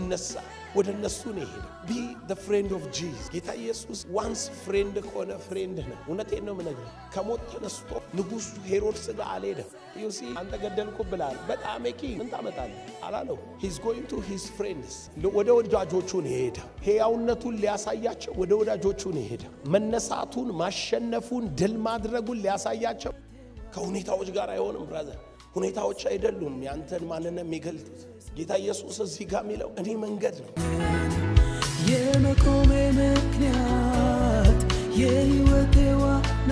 ሲነሳ ወደ እነሱ ነው የሄደው። ቢ the friend of Jesus ጌታ ኢየሱስ ዋንስ ፍሬንድ ከሆነ ፍሬንድ ነው። እውነቴን ነው የምነግርህ። ከሞት ተነስቶ ንጉሡ ሄሮድስ ጋር አልሄደም። ዩሲ አንተ ገደልኩ ብላል በጣም ኪ ምን ታመጣለህ አላለው። ሂዝ ጎይንግ ቱ ሂዝ ፍሬንድስ ወደ ወዳጆቹ ነው የሄደው። ሕያውነቱን ሊያሳያቸው ወደ ወዳጆቹ ነው የሄደው። መነሳቱን፣ ማሸነፉን፣ ድል ማድረጉን ሊያሳያቸው ከሁኔታዎች ጋር አይሆንም ብራዘር። ሁኔታዎች አይደሉም ያንተን ማንነት የሚገልጡት። ጌታ ኢየሱስ እዚህ ጋር የሚለው እኔ መንገድ ነው። የመቆሜ ምክንያት የሕይወቴ ዋና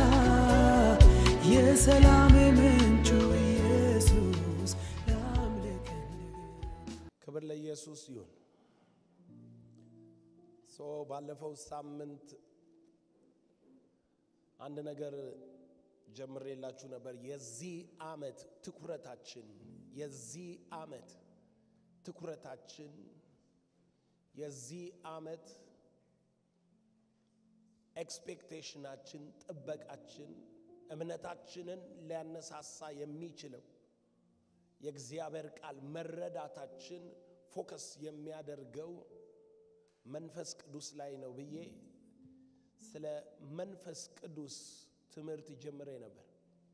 የሰላሜ ምንጩ ኢየሱስ ላምልክህ ክብር ለኢየሱስ ይሁን። ሶ ባለፈው ሳምንት አንድ ነገር ጀምሬላችሁ ነበር። የዚህ ዓመት ትኩረታችን የዚህ ዓመት ትኩረታችን የዚህ ዓመት ኤክስፔክቴሽናችን፣ ጥበቃችን፣ እምነታችንን ሊያነሳሳ የሚችለው የእግዚአብሔር ቃል መረዳታችን ፎከስ የሚያደርገው መንፈስ ቅዱስ ላይ ነው ብዬ ስለ መንፈስ ቅዱስ ትምህርት ጀምሬ ነበር።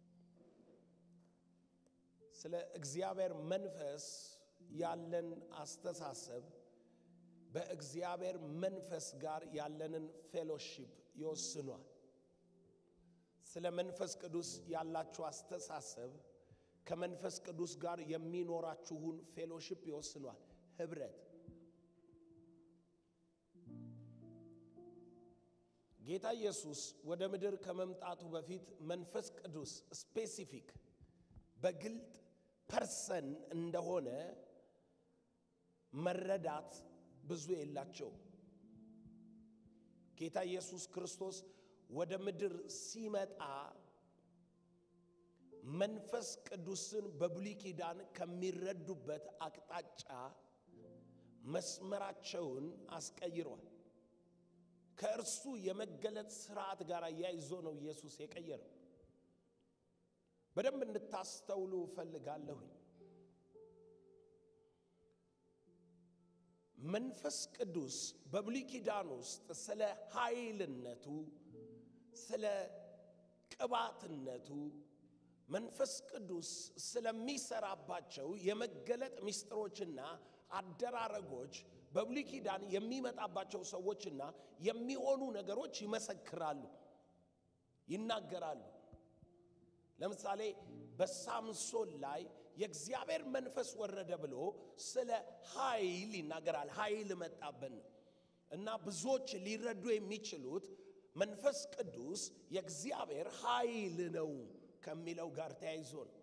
ስለ እግዚአብሔር መንፈስ ያለን አስተሳሰብ በእግዚአብሔር መንፈስ ጋር ያለንን ፌሎሺፕ ይወስኗል። ስለ መንፈስ ቅዱስ ያላችሁ አስተሳሰብ ከመንፈስ ቅዱስ ጋር የሚኖራችሁን ፌሎሺፕ ይወስኗል። ህብረት ጌታ ኢየሱስ ወደ ምድር ከመምጣቱ በፊት መንፈስ ቅዱስ ስፔሲፊክ በግልጥ ፐርሰን እንደሆነ መረዳት ብዙ የላቸው። ጌታ ኢየሱስ ክርስቶስ ወደ ምድር ሲመጣ መንፈስ ቅዱስን በብሉይ ኪዳን ከሚረዱበት አቅጣጫ መስመራቸውን አስቀይሯል። ከእርሱ የመገለጥ ስርዓት ጋር አያይዞ ነው ኢየሱስ የቀየረው። በደንብ እንድታስተውሉ እፈልጋለሁኝ። መንፈስ ቅዱስ በብሉይ ኪዳን ውስጥ ስለ ኃይልነቱ፣ ስለ ቅባትነቱ፣ መንፈስ ቅዱስ ስለሚሰራባቸው የመገለጥ ምስጢሮችና አደራረጎች በብሉይ ኪዳን የሚመጣባቸው ሰዎችና የሚሆኑ ነገሮች ይመሰክራሉ፣ ይናገራሉ። ለምሳሌ በሳምሶን ላይ የእግዚአብሔር መንፈስ ወረደ ብሎ ስለ ኃይል ይናገራል። ኃይል መጣብን እና ብዙዎች ሊረዱ የሚችሉት መንፈስ ቅዱስ የእግዚአብሔር ኃይል ነው ከሚለው ጋር ተያይዞ ነው።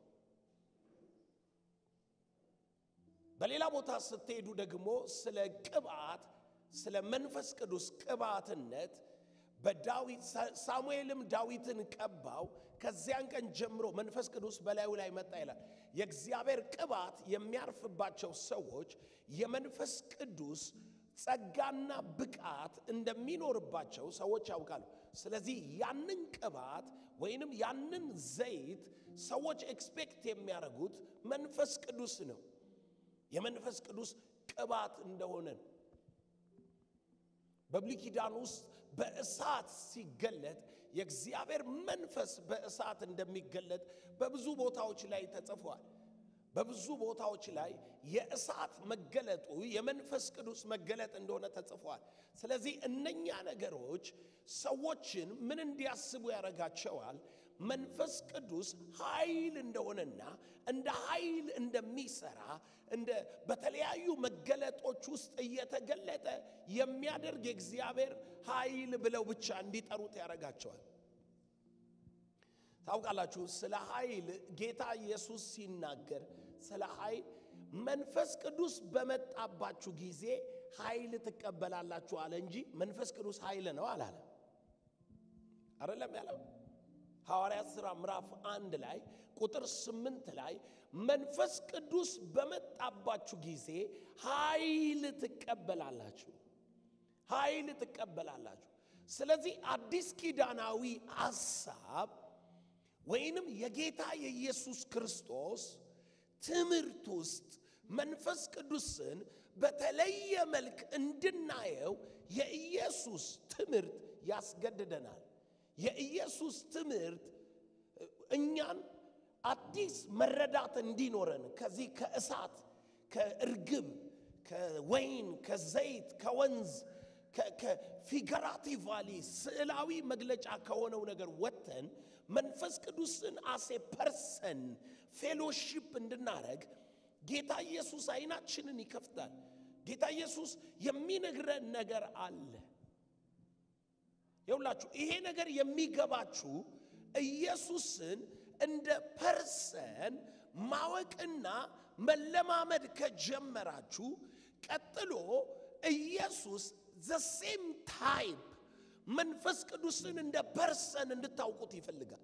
በሌላ ቦታ ስትሄዱ ደግሞ ስለ ቅባት ስለ መንፈስ ቅዱስ ቅባትነት በዳዊት ሳሙኤልም ዳዊትን ቀባው፣ ከዚያን ቀን ጀምሮ መንፈስ ቅዱስ በላዩ ላይ መጣ ይላል። የእግዚአብሔር ቅባት የሚያርፍባቸው ሰዎች የመንፈስ ቅዱስ ጸጋና ብቃት እንደሚኖርባቸው ሰዎች ያውቃሉ። ስለዚህ ያንን ቅባት ወይንም ያንን ዘይት ሰዎች ኤክስፔክት የሚያደርጉት መንፈስ ቅዱስ ነው። የመንፈስ ቅዱስ ቅባት እንደሆነ ነው። በብሉይ ኪዳን ውስጥ በእሳት ሲገለጥ የእግዚአብሔር መንፈስ በእሳት እንደሚገለጥ በብዙ ቦታዎች ላይ ተጽፏል። በብዙ ቦታዎች ላይ የእሳት መገለጡ የመንፈስ ቅዱስ መገለጥ እንደሆነ ተጽፏል። ስለዚህ እነኛ ነገሮች ሰዎችን ምን እንዲያስቡ ያደርጋቸዋል? መንፈስ ቅዱስ ኃይል እንደሆነና እንደ ኃይል እንደሚሰራ እንደ በተለያዩ መገለጦች ውስጥ እየተገለጠ የሚያደርግ የእግዚአብሔር ኃይል ብለው ብቻ እንዲጠሩት ያደርጋቸዋል። ታውቃላችሁ፣ ስለ ኃይል ጌታ ኢየሱስ ሲናገር ስለ ኃይል መንፈስ ቅዱስ በመጣባችሁ ጊዜ ኃይል ትቀበላላችሁ አለ እንጂ መንፈስ ቅዱስ ኃይል ነው አላለም። አይደለም ያለው ሐዋርያት ሥራ ምዕራፍ አንድ ላይ ቁጥር ስምንት ላይ መንፈስ ቅዱስ በመጣባችሁ ጊዜ ኃይል ትቀበላላችሁ፣ ኃይል ትቀበላላችሁ። ስለዚህ አዲስ ኪዳናዊ ሐሳብ ወይንም የጌታ የኢየሱስ ክርስቶስ ትምህርት ውስጥ መንፈስ ቅዱስን በተለየ መልክ እንድናየው የኢየሱስ ትምህርት ያስገድደናል። የኢየሱስ ትምህርት እኛን አዲስ መረዳት እንዲኖረን ከዚህ ከእሳት ከእርግብ ከወይን ከዘይት ከወንዝ ከፊገራቲቫሊ ስዕላዊ መግለጫ ከሆነው ነገር ወጥተን መንፈስ ቅዱስን አሴ ፐርሰን ፌሎሺፕ እንድናረግ ጌታ ኢየሱስ አይናችንን ይከፍታል። ጌታ ኢየሱስ የሚነግረን ነገር አለ። ይውላችሁ ይሄ ነገር የሚገባችሁ ኢየሱስን እንደ ፐርሰን ማወቅና መለማመድ ከጀመራችሁ ቀጥሎ ኢየሱስ ዘሴም ታይፕ መንፈስ ቅዱስን እንደ ፐርሰን እንድታውቁት ይፈልጋል።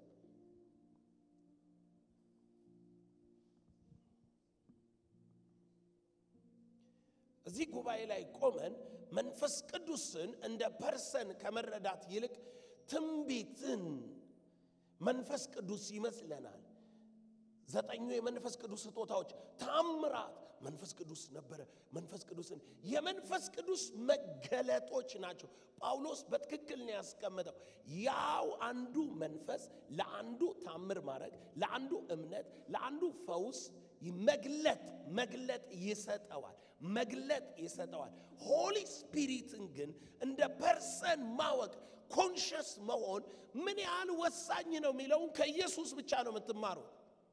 እዚህ ጉባኤ ላይ ቆመን መንፈስ ቅዱስን እንደ ፐርሰን ከመረዳት ይልቅ ትንቢትን መንፈስ ቅዱስ ይመስለናል። ዘጠኙ የመንፈስ ቅዱስ ስጦታዎች ታምራት መንፈስ ቅዱስ ነበረ። መንፈስ ቅዱስን የመንፈስ ቅዱስ መገለጦች ናቸው። ጳውሎስ በትክክል ነው ያስቀመጠው። ያው አንዱ መንፈስ ለአንዱ ታምር ማድረግ፣ ለአንዱ እምነት፣ ለአንዱ ፈውስ መግለጥ መግለጥ ይሰጠዋል መግለጥ ይሰጠዋል። ሆሊ ስፒሪትን ግን እንደ ፐርሰን ማወቅ ኮንሽስ መሆን ምን ያህል ወሳኝ ነው የሚለውን ከኢየሱስ ብቻ ነው የምትማሩት።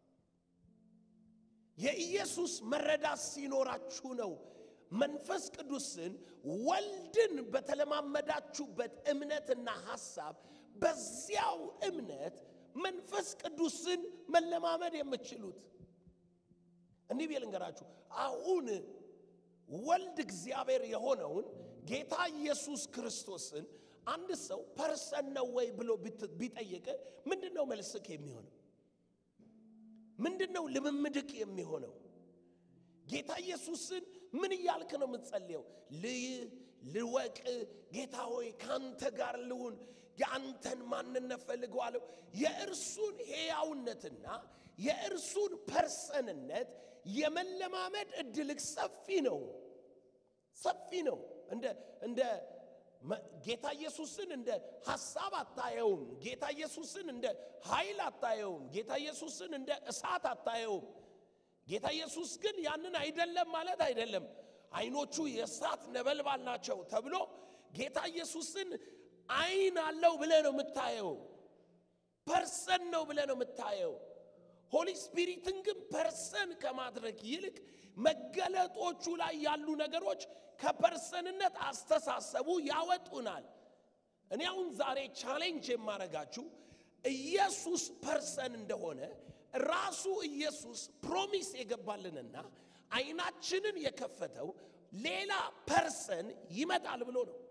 የኢየሱስ መረዳት ሲኖራችሁ ነው መንፈስ ቅዱስን ወልድን በተለማመዳችሁበት እምነትና ሐሳብ በዚያው እምነት መንፈስ ቅዱስን መለማመድ የምትችሉት። እንዲህ ብዬ ልንገራችሁ፣ አሁን ወልድ እግዚአብሔር የሆነውን ጌታ ኢየሱስ ክርስቶስን አንድ ሰው ፐርሰን ነው ወይ ብሎ ቢጠይቅ ምንድን ነው መልስክ የሚሆነው? ምንድን ነው ልምምድክ የሚሆነው? ጌታ ኢየሱስን ምን እያልክ ነው የምትጸልየው? ልይ ልወቅ፣ ጌታ ሆይ ከአንተ ጋር ልሁን፣ የአንተን ማንነት ፈልገዋለሁ። የእርሱን ሕያውነትና የእርሱን ፐርሰንነት የመለማመድ እድልክ ሰፊ ነው፣ ሰፊ ነው። እንደ እንደ ጌታ ኢየሱስን እንደ ሐሳብ አታየውም። ጌታ ኢየሱስን እንደ ኃይል አታየውም። ጌታ ኢየሱስን እንደ እሳት አታየውም። ጌታ ኢየሱስ ግን ያንን አይደለም ማለት አይደለም። አይኖቹ የእሳት ነበልባል ናቸው ተብሎ ጌታ ኢየሱስን አይን አለው ብለህ ነው የምታየው። ፐርሰን ነው ብለህ ነው የምታየው። ሆሊ ስፒሪትን ግን ፐርሰን ከማድረግ ይልቅ መገለጦቹ ላይ ያሉ ነገሮች ከፐርሰንነት አስተሳሰቡ ያወጡናል። እኔ አሁን ዛሬ ቻሌንጅ የማረጋችሁ ኢየሱስ ፐርሰን እንደሆነ ራሱ ኢየሱስ ፕሮሚስ የገባልንና አይናችንን የከፈተው ሌላ ፐርሰን ይመጣል ብሎ ነው።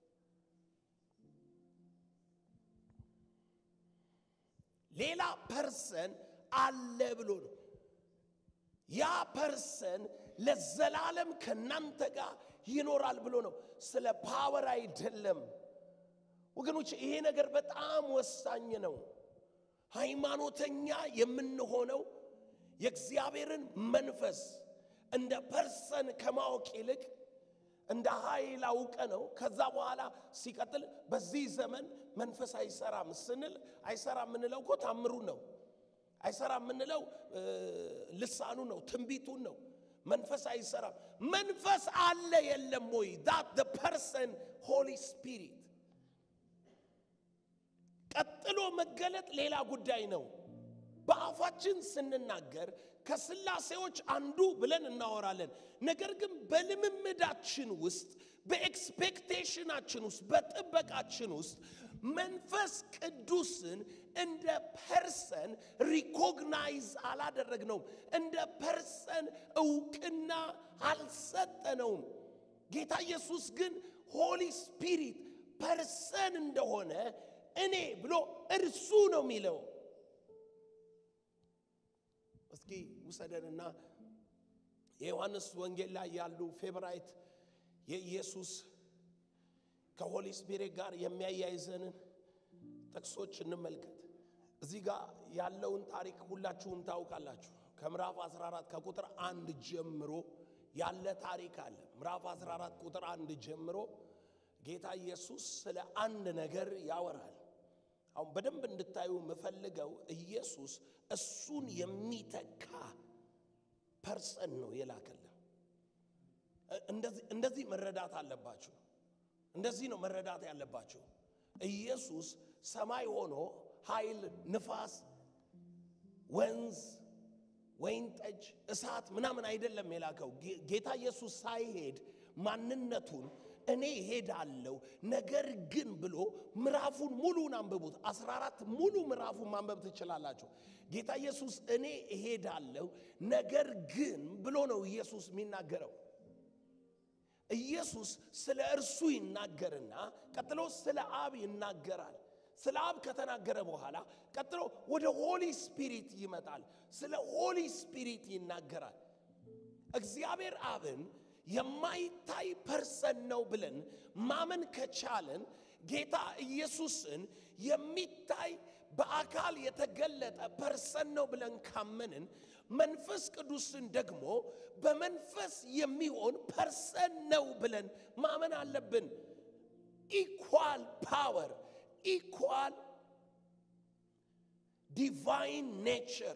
ሌላ ፐርሰን አለ ብሎ ነው። ያ ፐርሰን ለዘላለም ከናንተ ጋር ይኖራል ብሎ ነው። ስለ ፓወር አይደለም ወገኖች። ይሄ ነገር በጣም ወሳኝ ነው። ሃይማኖተኛ የምንሆነው የእግዚአብሔርን መንፈስ እንደ ፐርሰን ከማወቅ ይልቅ እንደ ኃይል አውቀ ነው። ከዛ በኋላ ሲቀጥል በዚህ ዘመን መንፈስ አይሰራም ስንል አይሰራም የምንለው እኮ ታምሩን ነው። አይሰራም የምንለው ልሳኑ ነው፣ ትንቢቱን ነው። መንፈስ አይሰራም። መንፈስ አለ የለም ወይ? ዳት the person holy spirit ቀጥሎ መገለጥ ሌላ ጉዳይ ነው። በአፋችን ስንናገር ከስላሴዎች አንዱ ብለን እናወራለን። ነገር ግን በልምምዳችን ውስጥ በኤክስፔክቴሽናችን ውስጥ በጥበቃችን ውስጥ መንፈስ ቅዱስን እንደ ፐርሰን ሪኮግናይዝ አላደረግነውም። እንደ ፐርሰን እውቅና አልሰጠነውም። ጌታ ኢየሱስ ግን ሆሊ ስፒሪት ፐርሰን እንደሆነ እኔ ብሎ እርሱ ነው የሚለው። እስኪ ውሰደንና የዮሐንስ ወንጌል ላይ ያሉ ፌቨራይት የኢየሱስ ከሆሊ ስፒሪት ጋር የሚያያይዘንን ጥቅሶች እንመልከት። እዚህ ጋር ያለውን ታሪክ ሁላችሁም ታውቃላችሁ። ከምዕራፍ 14 ከቁጥር አንድ ጀምሮ ያለ ታሪክ አለ። ምዕራፍ 14 ቁጥር አንድ ጀምሮ ጌታ ኢየሱስ ስለ አንድ ነገር ያወራል። አሁን በደንብ እንድታዩ የምፈልገው ኢየሱስ እሱን የሚተካ ፐርሰን ነው የላከልን። እንደዚህ እንደዚህ መረዳት አለባችሁ። እንደዚህ ነው መረዳት ያለባችሁ። ኢየሱስ ሰማይ ሆኖ ኃይል፣ ንፋስ፣ ወንዝ፣ ወይን ጠጅ፣ እሳት ምናምን አይደለም የላከው። ጌ- ጌታ ኢየሱስ ሳይሄድ ማንነቱን እኔ ሄዳለሁ ነገር ግን ብሎ ምዕራፉን ሙሉን አንብቡት። 14 ሙሉ ምዕራፉን ማንበብ ትችላላችሁ። ጌታ ኢየሱስ እኔ እሄዳለሁ ነገር ግን ብሎ ነው ኢየሱስ የሚናገረው። ኢየሱስ ስለ እርሱ ይናገርና ቀጥሎ ስለ አብ ይናገራል። ስለ አብ ከተናገረ በኋላ ቀጥሎ ወደ ሆሊ ስፒሪት ይመጣል። ስለ ሆሊ ስፒሪት ይናገራል። እግዚአብሔር አብን የማይታይ ፐርሰን ነው ብለን ማመን ከቻለን ጌታ ኢየሱስን የሚታይ በአካል የተገለጠ ፐርሰን ነው ብለን ካመንን መንፈስ ቅዱስን ደግሞ በመንፈስ የሚሆን ፐርሰን ነው ብለን ማመን አለብን። ኢኳል ፓወር፣ ኢኳል ዲቫይን ኔቸር፣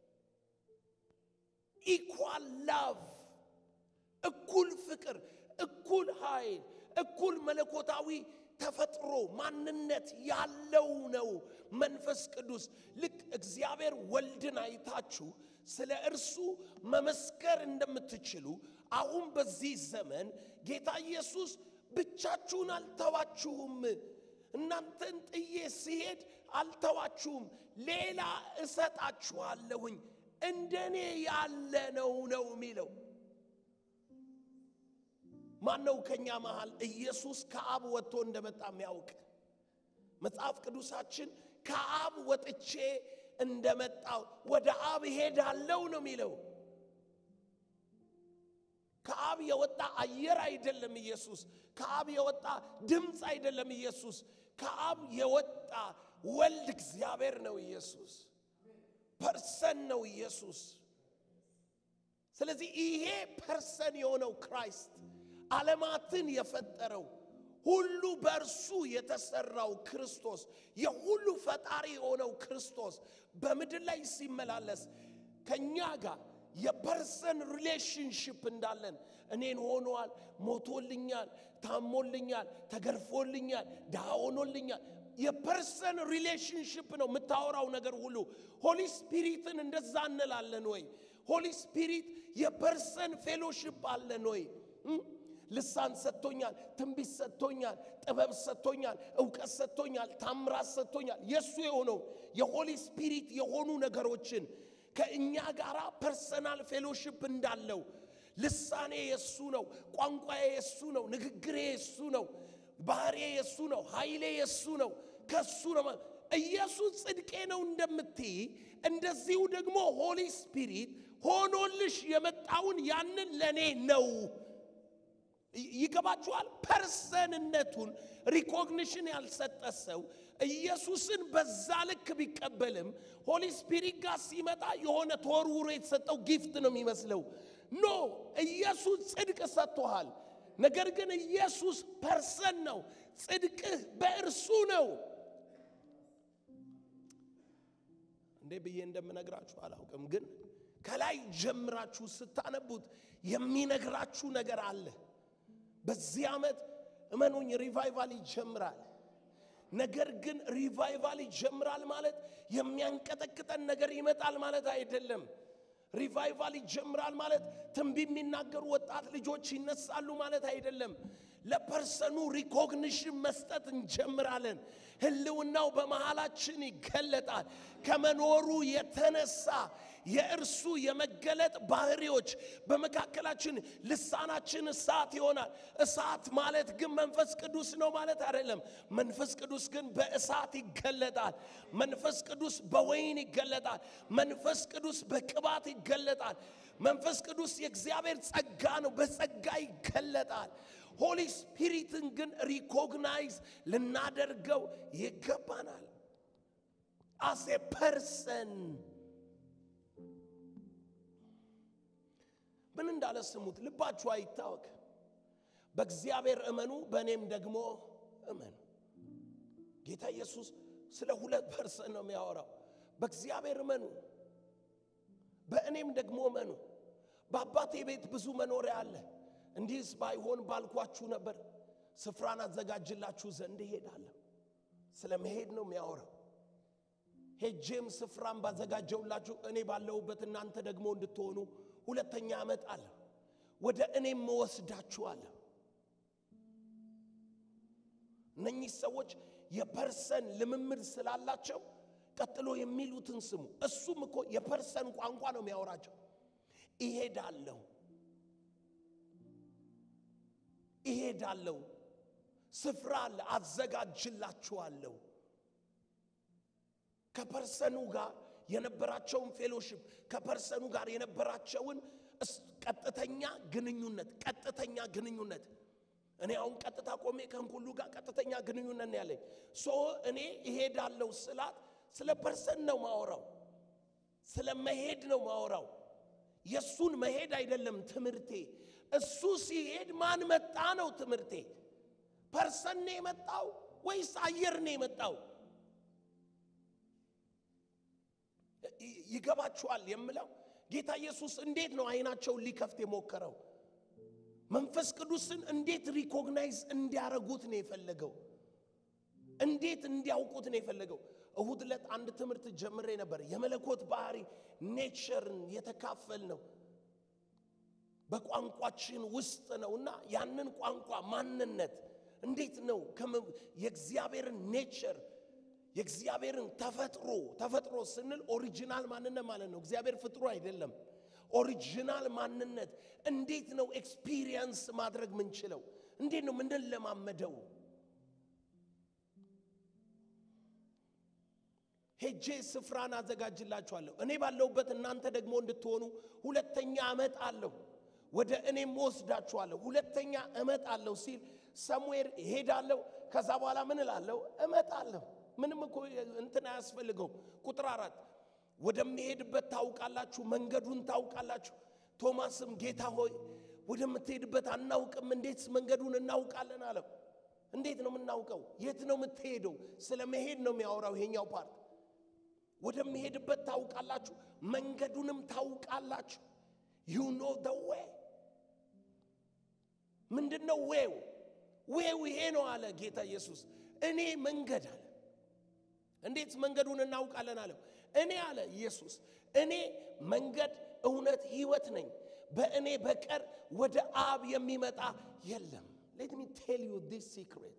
ኢኳል ላቭ እኩል ፍቅር፣ እኩል ኃይል፣ እኩል መለኮታዊ ተፈጥሮ ማንነት ያለው ነው መንፈስ ቅዱስ። ልክ እግዚአብሔር ወልድን አይታችሁ ስለ እርሱ መመስከር እንደምትችሉ አሁን በዚህ ዘመን ጌታ ኢየሱስ ብቻችሁን አልተዋችሁም፣ እናንተን ጥዬ ሲሄድ አልተዋችሁም፣ ሌላ እሰጣችኋለሁኝ እንደኔ ያለ ነው ነው የሚለው ማን ነው ከኛ መሃል ኢየሱስ ከአብ ወጥቶ እንደመጣ የሚያውቅ? መጽሐፍ ቅዱሳችን ከአብ ወጥቼ እንደመጣው ወደ አብ ሄዳለው ነው የሚለው። ከአብ የወጣ አየር አይደለም ኢየሱስ። ከአብ የወጣ ድምፅ አይደለም ኢየሱስ። ከአብ የወጣ ወልድ እግዚአብሔር ነው ኢየሱስ። ፐርሰን ነው ኢየሱስ። ስለዚህ ይሄ ፐርሰን የሆነው ክራይስት ዓለማትን የፈጠረው ሁሉ በእርሱ የተሰራው ክርስቶስ የሁሉ ፈጣሪ የሆነው ክርስቶስ በምድር ላይ ሲመላለስ ከኛ ጋር የፐርሰን ሪሌሽንሽፕ እንዳለን እኔን ሆኗል፣ ሞቶልኛል፣ ታሞልኛል፣ ተገርፎልኛል፣ ድሃ ሆኖልኛል። የፐርሰን ሪሌሽንሽፕ ነው የምታወራው ነገር ሁሉ። ሆሊ ስፒሪትን እንደዛ እንላለን ወይ? ሆሊ ስፒሪት የፐርሰን ፌሎሽፕ አለን ወይ? እም? ልሳን ሰጥቶኛል፣ ትንቢት ሰጥቶኛል፣ ጥበብ ሰጥቶኛል፣ እውቀት ሰጥቶኛል፣ ታምራት ሰጥቶኛል። የእሱ የሆነው የሆሊ ስፒሪት የሆኑ ነገሮችን ከእኛ ጋር ፐርሰናል ፌሎሽፕ እንዳለው ልሳኔ የሱ ነው፣ ቋንቋዬ የሱ ነው፣ ንግግሬ የሱ ነው፣ ባህሬ የሱ ነው፣ ኃይሌ የሱ ነው፣ ከሱ ነው። ኢየሱስ ጽድቄ ነው እንደምትይ እንደዚሁ ደግሞ ሆሊ ስፒሪት ሆኖልሽ የመጣውን ያንን ለእኔ ነው ይገባችኋል? ፐርሰንነቱን ሪኮግኒሽን ያልሰጠ ሰው ኢየሱስን በዛ ልክ ቢቀበልም ሆሊ ስፒሪት ጋር ሲመጣ የሆነ ተወርውሮ የተሰጠው ጊፍት ነው የሚመስለው። ኖ ኢየሱስ ጽድቅ ሰጥቶሃል። ነገር ግን ኢየሱስ ፐርሰን ነው። ጽድቅህ በእርሱ ነው። እንዴ ብዬ እንደምነግራችሁ አላውቅም፣ ግን ከላይ ጀምራችሁ ስታነቡት የሚነግራችሁ ነገር አለ። በዚህ ዓመት እመኑኝ ሪቫይቫል ይጀምራል። ነገር ግን ሪቫይቫል ይጀምራል ማለት የሚያንቀጠቅጠን ነገር ይመጣል ማለት አይደለም። ሪቫይቫል ይጀምራል ማለት ትንቢት የሚናገሩ ወጣት ልጆች ይነሳሉ ማለት አይደለም። ለፐርሰኑ ሪኮግኒሽን መስጠት እንጀምራለን። ህልውናው በመሃላችን ይገለጣል። ከመኖሩ የተነሳ የእርሱ የመገለጥ ባህሪዎች በመካከላችን ልሳናችን እሳት ይሆናል። እሳት ማለት ግን መንፈስ ቅዱስ ነው ማለት አይደለም። መንፈስ ቅዱስ ግን በእሳት ይገለጣል። መንፈስ ቅዱስ በወይን ይገለጣል። መንፈስ ቅዱስ በቅባት ይገለጣል። መንፈስ ቅዱስ የእግዚአብሔር ጸጋ ነው፣ በጸጋ ይገለጣል። ሆሊ ስፒሪትን ግን ሪኮግናይዝ ልናደርገው ይገባናል። አስ ፐርሰን ምን እንዳለ ስሙት። ልባችሁ አይታወክ፣ በእግዚአብሔር እመኑ፣ በእኔም ደግሞ እመኑ። ጌታ ኢየሱስ ስለ ሁለት ፐርሰን ነው የሚያወራው። በእግዚአብሔር እመኑ፣ በእኔም ደግሞ እመኑ። በአባቴ ቤት ብዙ መኖሪያ አለ። እንዲህስ ባይሆን ባልኳችሁ ነበር። ስፍራን አዘጋጅላችሁ ዘንድ እሄዳለሁ። ስለ መሄድ ነው የሚያወራው። ሄጄም ስፍራን ባዘጋጀውላችሁ እኔ ባለሁበት እናንተ ደግሞ እንድትሆኑ ሁለተኛ እመጣለሁ፣ ወደ እኔም እወስዳችኋለሁ። እነኚህ ሰዎች የፐርሰን ልምምድ ስላላቸው ቀጥሎ የሚሉትን ስሙ። እሱም እኮ የፐርሰን ቋንቋ ነው የሚያወራቸው። እሄዳለሁ እሄዳለሁ፣ ስፍራ አለ፣ አዘጋጅላችኋለሁ። ከፐርሰኑ ጋር የነበራቸውን ፌሎሽፕ ከፐርሰኑ ጋር የነበራቸውን እስ- ቀጥተኛ ግንኙነት ቀጥተኛ ግንኙነት እኔ አሁን ቀጥታ ቆሜ ከንኩሉ ጋር ቀጥተኛ ግንኙነት ነው ያለኝ። ሶ እኔ እሄዳለሁ ስላት ስለ ፐርሰን ነው ማወራው፣ ስለ መሄድ ነው ማወራው። የእሱን መሄድ አይደለም ትምህርቴ። እሱ ሲሄድ ማን መጣ ነው ትምህርቴ። ፐርሰን ነው የመጣው ወይስ አየር ነው የመጣው? ይ- ይገባችኋል የምለው ጌታ ኢየሱስ እንዴት ነው አይናቸውን ሊከፍት የሞከረው? መንፈስ ቅዱስን እንዴት ሪኮግናይዝ እንዲያረጉት ነው የፈለገው? እንዴት እንዲያውቁት ነው የፈለገው? እሁድ ዕለት አንድ ትምህርት ጀምሬ ነበር። የመለኮት ባህሪ ኔቸርን የተካፈል ነው በቋንቋችን ውስጥ ነውና ያንን ቋንቋ ማንነት እንዴት ነው ከመ- የእግዚአብሔርን ኔቸር የእግዚአብሔርን ተፈጥሮ ተፈጥሮ ስንል ኦሪጂናል ማንነት ማለት ነው። እግዚአብሔር ፍጥሩ አይደለም። ኦሪጂናል ማንነት እንዴት ነው ኤክስፒሪየንስ ማድረግ ምንችለው? እንዴት ነው ምንለማመደው? ሄጄ ስፍራን አዘጋጅላችኋለሁ እኔ ባለሁበት እናንተ ደግሞ እንድትሆኑ ሁለተኛ እመጣለሁ ወደ እኔም ወስዳችኋለሁ ሁለተኛ እመጣለሁ ሲል ሰሙዌር እሄዳለሁ ከዛ በኋላ ምን እላለሁ እመጣለሁ ምንም እኮ እንትን አያስፈልገው ቁጥር አራት ወደሚሄድበት ታውቃላችሁ መንገዱን ታውቃላችሁ ቶማስም ጌታ ሆይ ወደምትሄድበት አናውቅም እንዴት መንገዱን እናውቃለን አለው እንዴት ነው የምናውቀው የት ነው የምትሄደው ስለ መሄድ ነው የሚያወራው ይሄኛው ፓርት ወደሚሄድበት ታውቃላችሁ መንገዱንም ታውቃላችሁ ዩ ኖ ደ ዌይ ምንድን ነው ዌው ዌው ይሄ ነው አለ ጌታ ኢየሱስ እኔ መንገድ አለ እንዴት መንገዱን እናውቃለን አለው እኔ አለ ኢየሱስ እኔ መንገድ እውነት ህይወት ነኝ በእኔ በቀር ወደ አብ የሚመጣ የለም ሌት ሚ ቴል ዩ ዲስ ሲክሬት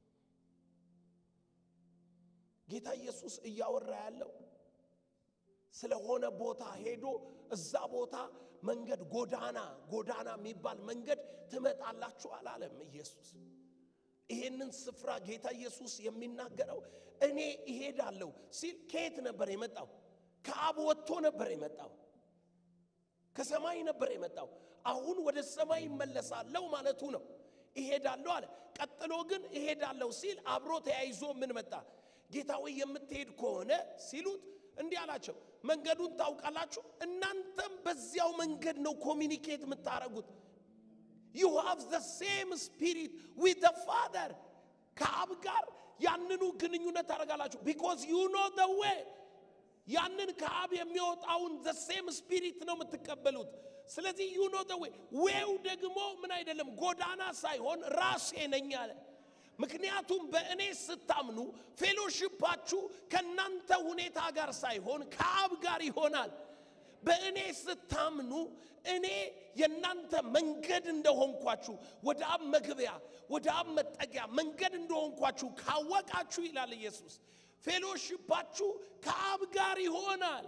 ጌታ ኢየሱስ እያወራ ያለው ስለሆነ ቦታ ሄዶ እዛ ቦታ መንገድ ጎዳና ጎዳና የሚባል መንገድ ትመጣላችሁ አላለም ኢየሱስ ይሄንን ስፍራ ጌታ ኢየሱስ የሚናገረው እኔ እሄዳለሁ ሲል ከየት ነበር የመጣው ከአብ ወጥቶ ነበር የመጣው ከሰማይ ነበር የመጣው አሁን ወደ ሰማይ ይመለሳለሁ ማለቱ ነው እሄዳለሁ አለ ቀጥሎ ግን እሄዳለሁ ሲል አብሮ ተያይዞ ምን መጣ ጌታ ወይ የምትሄድ ከሆነ ሲሉት እንዲህ አላቸው መንገዱን ታውቃላችሁ እናንተም በዚያው መንገድ ነው ኮሚኒኬት የምታረጉት ዩ ሃቭ ዘ ሴም ስፒሪት ዊት ዘ ፋደር ከአብ ጋር ያንኑ ግንኙነት ታደርጋላችሁ ቢኮዝ ዩ ኖ ዘ ዌይ ያንን ከአብ የሚወጣውን ዘ ሴም ስፒሪት ነው የምትቀበሉት ስለዚህ ዩ ኖ ዘ ዌይ ዌው ደግሞ ምን አይደለም ጎዳና ሳይሆን ራሴ ነኝ አለ ምክንያቱም በእኔ ስታምኑ ፌሎሽፓችሁ ከእናንተ ሁኔታ ጋር ሳይሆን ከአብ ጋር ይሆናል በእኔ ስታምኑ እኔ የእናንተ መንገድ እንደሆንኳችሁ ወደ አብ መግቢያ ወደ አብ መጠጊያ መንገድ እንደሆንኳችሁ ካወቃችሁ ይላል ኢየሱስ ፌሎሽፓችሁ ከአብ ጋር ይሆናል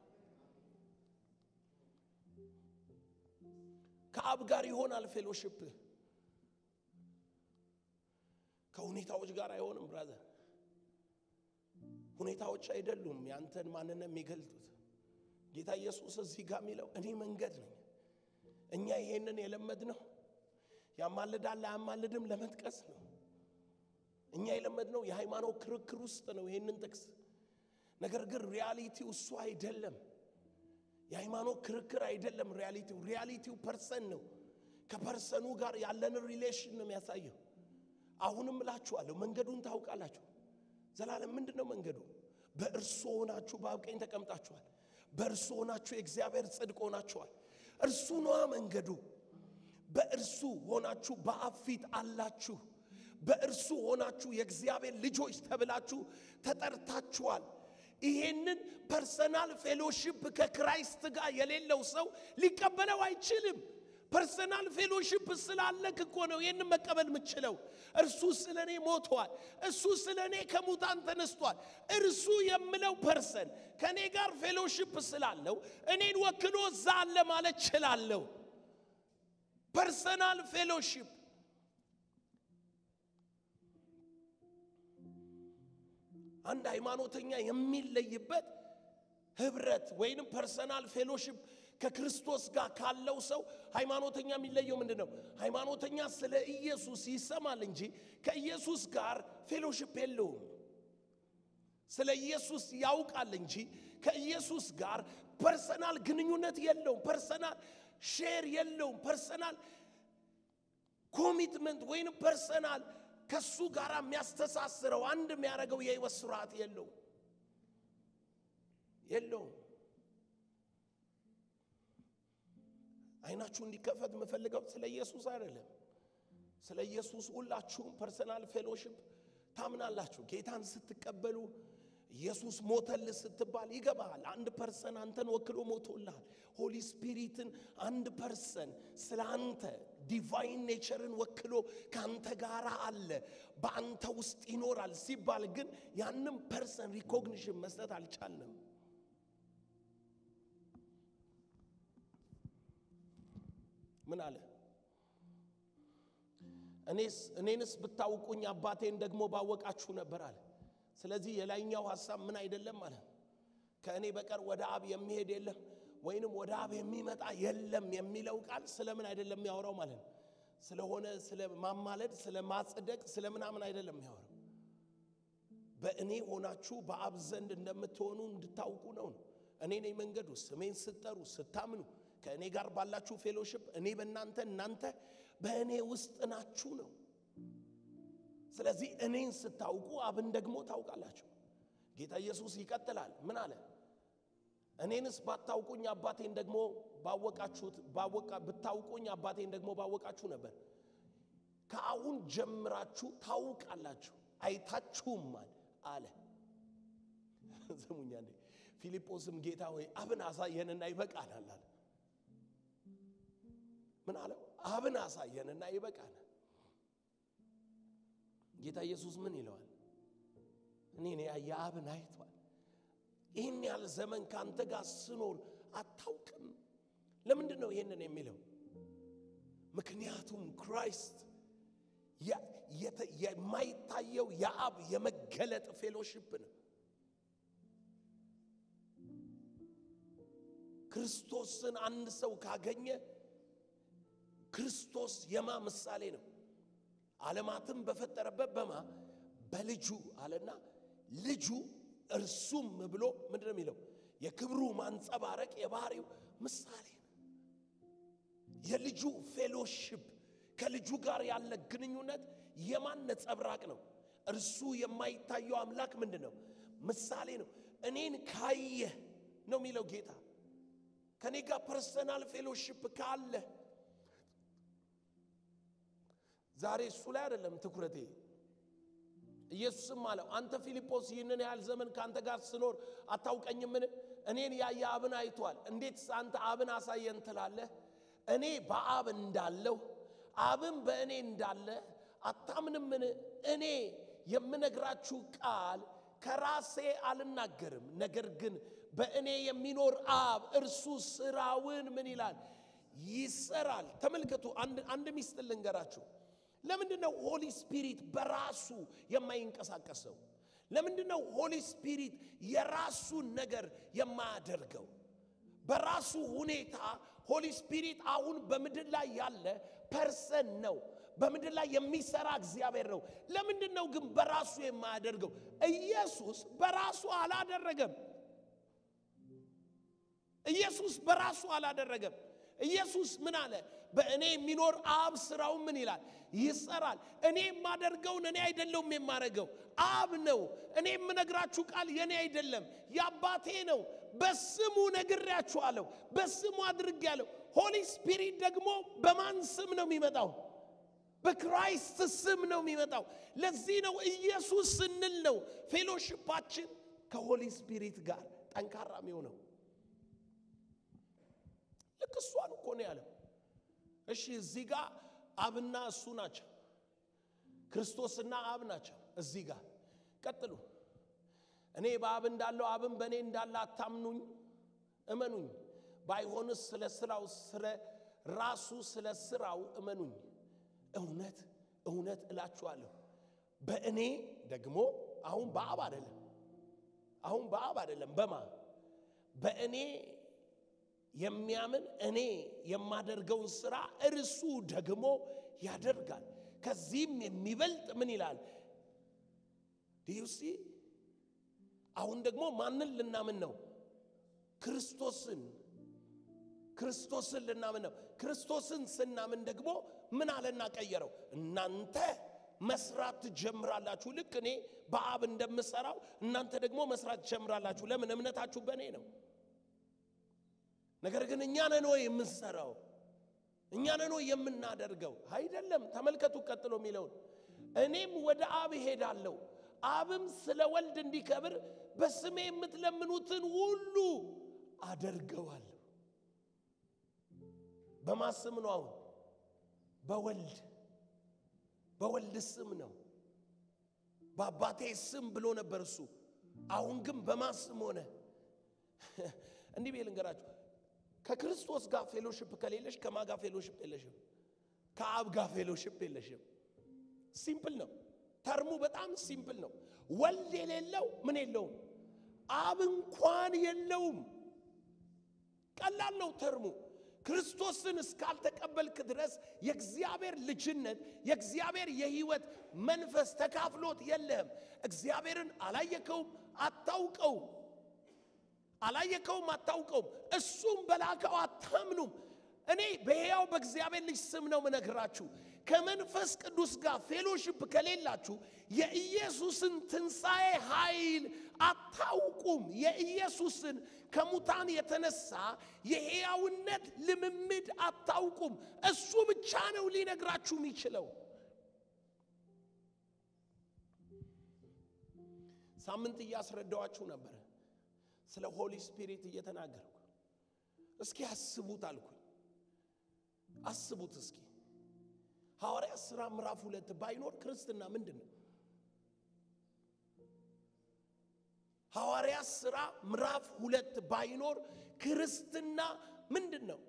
ከአብ ጋር ይሆናል ፌሎሽፕህ ከሁኔታዎች ጋር አይሆንም ብራዘር ሁኔታዎች አይደሉም ያንተን ማንነት የሚገልጡት ጌታ ኢየሱስ እዚህ ጋር የሚለው እኔ መንገድ ነኝ እኛ ይሄንን የለመድ ነው ያማልዳል አያማልድም ለመጥቀስ ነው እኛ የለመድነው የሃይማኖት ክርክር ውስጥ ነው ይህንን ጥቅስ ነገር ግን ሪያሊቲው እሱ አይደለም የሃይማኖት ክርክር አይደለም። ሪያሊቲው ሪያሊቲው ፐርሰን ነው። ከፐርሰኑ ጋር ያለንን ሪሌሽን ነው የሚያሳየው። አሁንም እላችኋለሁ መንገዱን ታውቃላችሁ። ዘላለም ምንድን ነው መንገዱ? በእርሱ ሆናችሁ በአብ ቀኝ ተቀምጣችኋል። በእርሱ ሆናችሁ የእግዚአብሔር ጽድቅ ሆናችኋል። እርሱ ነዋ መንገዱ። በእርሱ ሆናችሁ በአብ ፊት አላችሁ። በእርሱ ሆናችሁ የእግዚአብሔር ልጆች ተብላችሁ ተጠርታችኋል። ይሄንን ፐርሰናል ፌሎሺፕ ከክራይስት ጋር የሌለው ሰው ሊቀበለው አይችልም። ፐርሰናል ፌሎሺፕ ስላለክ እኮ ነው ይህንን መቀበል የምችለው። እርሱ ስለ እኔ ሞቷል። እሱ ስለ እኔ ከሙታን ተነስቷል። እርሱ የምለው ፐርሰን ከእኔ ጋር ፌሎሺፕ ስላለው እኔን ወክሎ እዛ አለ ማለት ችላለሁ። ፐርሰናል ፌሎሺፕ አንድ ሃይማኖተኛ የሚለይበት ህብረት ወይንም ፐርሰናል ፌሎሺፕ ከክርስቶስ ጋር ካለው ሰው ሃይማኖተኛ የሚለየው ምንድን ነው? ሃይማኖተኛ ስለ ኢየሱስ ይሰማል እንጂ ከኢየሱስ ጋር ፌሎሺፕ የለውም። ስለ ኢየሱስ ያውቃል እንጂ ከኢየሱስ ጋር ፐርሰናል ግንኙነት የለውም። ፐርሰናል ሼር የለውም። ፐርሰናል ኮሚትመንት ወይንም ፐርሰናል ከሱ ጋር የሚያስተሳስረው አንድ የሚያደርገው የህይወት ስርዓት የለውም የለውም። አይናችሁ እንዲከፈት የምፈልገው ስለ ኢየሱስ አይደለም። ስለ ኢየሱስ ሁላችሁም ፐርሰናል ፌሎሺፕ ታምናላችሁ። ጌታን ስትቀበሉ ኢየሱስ ሞተል ስትባል ይገባሃል። አንድ ፐርሰን አንተን ወክሎ ሞቶልሃል። ሆሊ ስፒሪትን አንድ ፐርሰን ስለ አንተ ዲቫይን ኔቸርን ወክሎ ከአንተ ጋር አለ፣ በአንተ ውስጥ ይኖራል ሲባል ግን ያንም ፐርሰን ሪኮግኒሽን መስጠት አልቻልንም። ምን አለ? እኔስ እኔንስ ብታውቁኝ አባቴን ደግሞ ባወቃችሁ ነበር አለ። ስለዚህ የላይኛው ሐሳብ ምን አይደለም ማለት ከእኔ በቀር ወደ አብ የሚሄድ የለም ወይንም ወደ አብ የሚመጣ የለም የሚለው ቃል ስለምን አይደለም የሚያወራው ማለት ነው። ስለሆነ ስለ ማማለድ፣ ስለ ማጽደቅ፣ ስለ ምናምን አይደለም የሚያወራው። በእኔ ሆናችሁ በአብ ዘንድ እንደምትሆኑ እንድታውቁ ነው ነው። እኔ ነኝ መንገዱ። ስሜን ስትጠሩ ስታምኑ ከእኔ ጋር ባላችሁ ፌሎሺፕ እኔ በእናንተ እናንተ በእኔ ውስጥ ናችሁ ነው። ስለዚህ እኔን ስታውቁ አብን ደግሞ ታውቃላችሁ። ጌታ ኢየሱስ ይቀጥላል። ምን አለ? እኔንስ ባታውቁኝ አባቴን ደግሞ ባወቃችሁት ባወቃ ብታውቁኝ አባቴን ደግሞ ባወቃችሁ ነበር። ከአሁን ጀምራችሁ ታውቃላችሁ አይታችሁማል አለ። ስሙኛ እንዴ ፊልጶስም ጌታ ሆይ አብን አሳየንና ይበቃናል አለ። ምን አለው? አብን አሳየንና ይበቃናል። ጌታ ኢየሱስ ምን ይለዋል? እኔ ያየ አብን አይቷል። ይህን ያህል ዘመን ከአንተ ጋር ስኖር አታውቅም። ለምንድን ነው ይህንን የሚለው? ምክንያቱም ክራይስት የማይታየው የአብ የመገለጥ ፌሎሺፕ ነው። ክርስቶስን አንድ ሰው ካገኘ ክርስቶስ የማ ምሳሌ ነው? ዓለማትን በፈጠረበት በማ በልጁ አለና ልጁ እርሱም ብሎ ምንድን ነው የሚለው? የክብሩ ማንጸባረቅ የባህሪው ምሳሌ ነው። የልጁ ፌሎሺፕ ከልጁ ጋር ያለ ግንኙነት የማን ነጸብራቅ ነው? እርሱ የማይታየው አምላክ ምንድን ነው? ምሳሌ ነው። እኔን ካየ ነው የሚለው ጌታ። ከኔ ጋር ፐርሰናል ፌሎሺፕ ካለ ዛሬ እሱ ላይ አይደለም ትኩረቴ። ኢየሱስም አለው አንተ ፊልጶስ ይህንን ያህል ዘመን ከአንተ ጋር ስኖር አታውቀኝምን? እኔን ያየ አብን አይቷል። እንዴት አንተ አብን አሳየን ትላለህ? እኔ በአብ እንዳለሁ አብን በእኔ እንዳለ አታምንምን? እኔ የምነግራችሁ ቃል ከራሴ አልናገርም፣ ነገር ግን በእኔ የሚኖር አብ እርሱ ስራውን ምን ይላል ይሰራል። ተመልከቱ፣ አንድ ሚስጥር ልንገራችሁ። ለምንድን ነው ሆሊ ስፒሪት በራሱ የማይንቀሳቀሰው? ለምንድን ነው ሆሊ ስፒሪት የራሱን ነገር የማያደርገው? በራሱ ሁኔታ ሆሊ ስፒሪት አሁን በምድር ላይ ያለ ፐርሰን ነው። በምድር ላይ የሚሰራ እግዚአብሔር ነው። ለምንድን ነው ግን በራሱ የማያደርገው? ኢየሱስ በራሱ አላደረገም። ኢየሱስ በራሱ አላደረገም። ኢየሱስ ምን አለ? በእኔ የሚኖር አብ ስራው ምን ይላል? ይሰራል። እኔ የማደርገውን እኔ አይደለሁም የማደርገው አብ ነው። እኔ የምነግራችሁ ቃል የኔ አይደለም የአባቴ ነው። በስሙ ነግሬያችኋለሁ፣ በስሙ አድርጌያለሁ። ሆሊ ስፒሪት ደግሞ በማን ስም ነው የሚመጣው? በክራይስት ስም ነው የሚመጣው። ለዚህ ነው ኢየሱስ ስንል ነው ፌሎሽፓችን ከሆሊ ስፒሪት ጋር ጠንካራ የሚሆነው። ልክ እሷን እኮ ነው ያለው። እሺ እዚህ ጋር አብና እሱ ናቸው፣ ክርስቶስና አብ ናቸው። እዚህ ጋር ቀጥሉ። እኔ በአብ እንዳለው አብን በእኔ እንዳለ አታምኑኝ፣ እመኑኝ። ባይሆንስ ስለ ስራው ስለ ራሱ ስለ ስራው እመኑኝ። እውነት እውነት እላችኋለሁ በእኔ ደግሞ አሁን በአብ አይደለም፣ አሁን በአብ አይደለም፣ በማ በእኔ የሚያምን እኔ የማደርገውን ስራ እርሱ ደግሞ ያደርጋል። ከዚህም የሚበልጥ ምን ይላል? ዲዩሲ አሁን ደግሞ ማንን ልናምን ነው? ክርስቶስን ክርስቶስን ልናምን ነው። ክርስቶስን ስናምን ደግሞ ምን አለና ቀየረው? እናንተ መስራት ትጀምራላችሁ። ልክ እኔ በአብ እንደምሰራው እናንተ ደግሞ መስራት ትጀምራላችሁ። ለምን? እምነታችሁ በእኔ ነው። ነገር ግን እኛ ነን ወይ የምንሰራው? እኛ ነን ወይ የምናደርገው? አይደለም። ተመልከቱ ቀጥሎ የሚለውን እኔም ወደ አብ እሄዳለሁ፣ አብም ስለ ወልድ እንዲከብር በስሜ የምትለምኑትን ሁሉ አደርገዋለሁ። በማን ስም ነው? አሁን በወልድ በወልድ ስም ነው። በአባቴ ስም ብሎ ነበር እሱ። አሁን ግን በማን ስም ሆነ? እንዲህ ብዬ ልንገራችሁ ከክርስቶስ ጋር ፌሎሽፕ ከሌለሽ ከማ ጋር ፌሎሽፕ የለሽም። ከአብ ጋር ፌሎሽፕ የለሽም። ሲምፕል ነው። ተርሙ በጣም ሲምፕል ነው። ወልድ የሌለው ምን የለውም፣ አብ እንኳን የለውም። ቀላል ነው ተርሙ። ክርስቶስን እስካልተቀበልክ ድረስ የእግዚአብሔር ልጅነት የእግዚአብሔር የሕይወት መንፈስ ተካፍሎት የለህም። እግዚአብሔርን አላየከውም፣ አታውቀውም አላየከውም አታውቀውም። እሱም በላከው አታምኑም። እኔ በሕያው በእግዚአብሔር ልጅ ስም ነው ምነግራችሁ። ከመንፈስ ቅዱስ ጋር ፌሎሽፕ ከሌላችሁ የኢየሱስን ትንሣኤ ኃይል አታውቁም። የኢየሱስን ከሙታን የተነሳ የሕያውነት ልምምድ አታውቁም። እሱ ብቻ ነው ሊነግራችሁ የሚችለው። ሳምንት እያስረዳዋችሁ ነበረ ስለ ሆሊ ስፒሪት እየተናገርኩ እስኪ አስቡት አልኩኝ። አስቡት እስኪ ሐዋርያ ሥራ ምዕራፍ ሁለት ባይኖር ክርስትና ምንድን ነው? ሐዋርያ ሥራ ምዕራፍ ሁለት ባይኖር ክርስትና ምንድን ነው?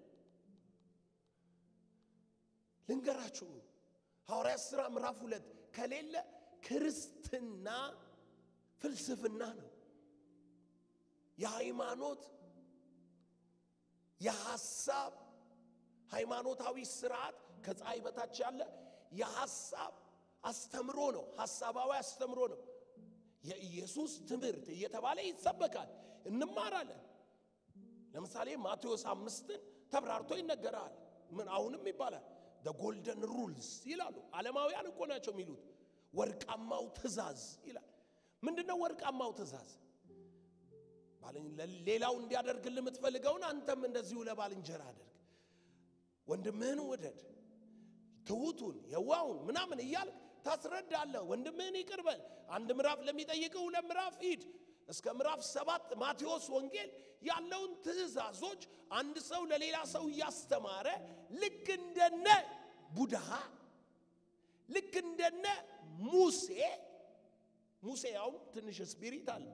ልንገራችሁ። ሐዋርያ ሥራ ምዕራፍ ሁለት ከሌለ ክርስትና ፍልስፍና ነው። የሃይማኖት የሐሳብ ሃይማኖታዊ ስርዓት ከፀሐይ በታች ያለ የሐሳብ አስተምሮ ነው። ሐሳባዊ አስተምሮ ነው። የኢየሱስ ትምህርት እየተባለ ይሰበካል፣ እንማራለን። ለምሳሌ ማቴዎስ አምስትን ተብራርቶ ይነገራል። ምን አሁንም ይባላል ጎልደን ሩልስ ይላሉ። ዓለማውያን እኮ ናቸው የሚሉት። ወርቃማው ትእዛዝ ይላል። ምንድነው ወርቃማው ትእዛዝ? ሌላው እንዲያደርግልህ የምትፈልገውን አንተም እንደዚሁ ለባልንጀራ አድርግ። ወንድምህን ውደድ፣ ትሑቱን፣ የዋውን ምናምን እያልክ ታስረዳለህ። ወንድምህን ይቅር በል። አንድ ምዕራፍ ለሚጠይቅህ ሁለት ምዕራፍ ሂድ። እስከ ምዕራፍ ሰባት ማቴዎስ ወንጌል ያለውን ትእዛዞች አንድ ሰው ለሌላ ሰው እያስተማረ ልክ እንደነ ቡድሃ ልክ እንደነ ሙሴ ሙሴ ያውም ትንሽ ስፒሪት አለ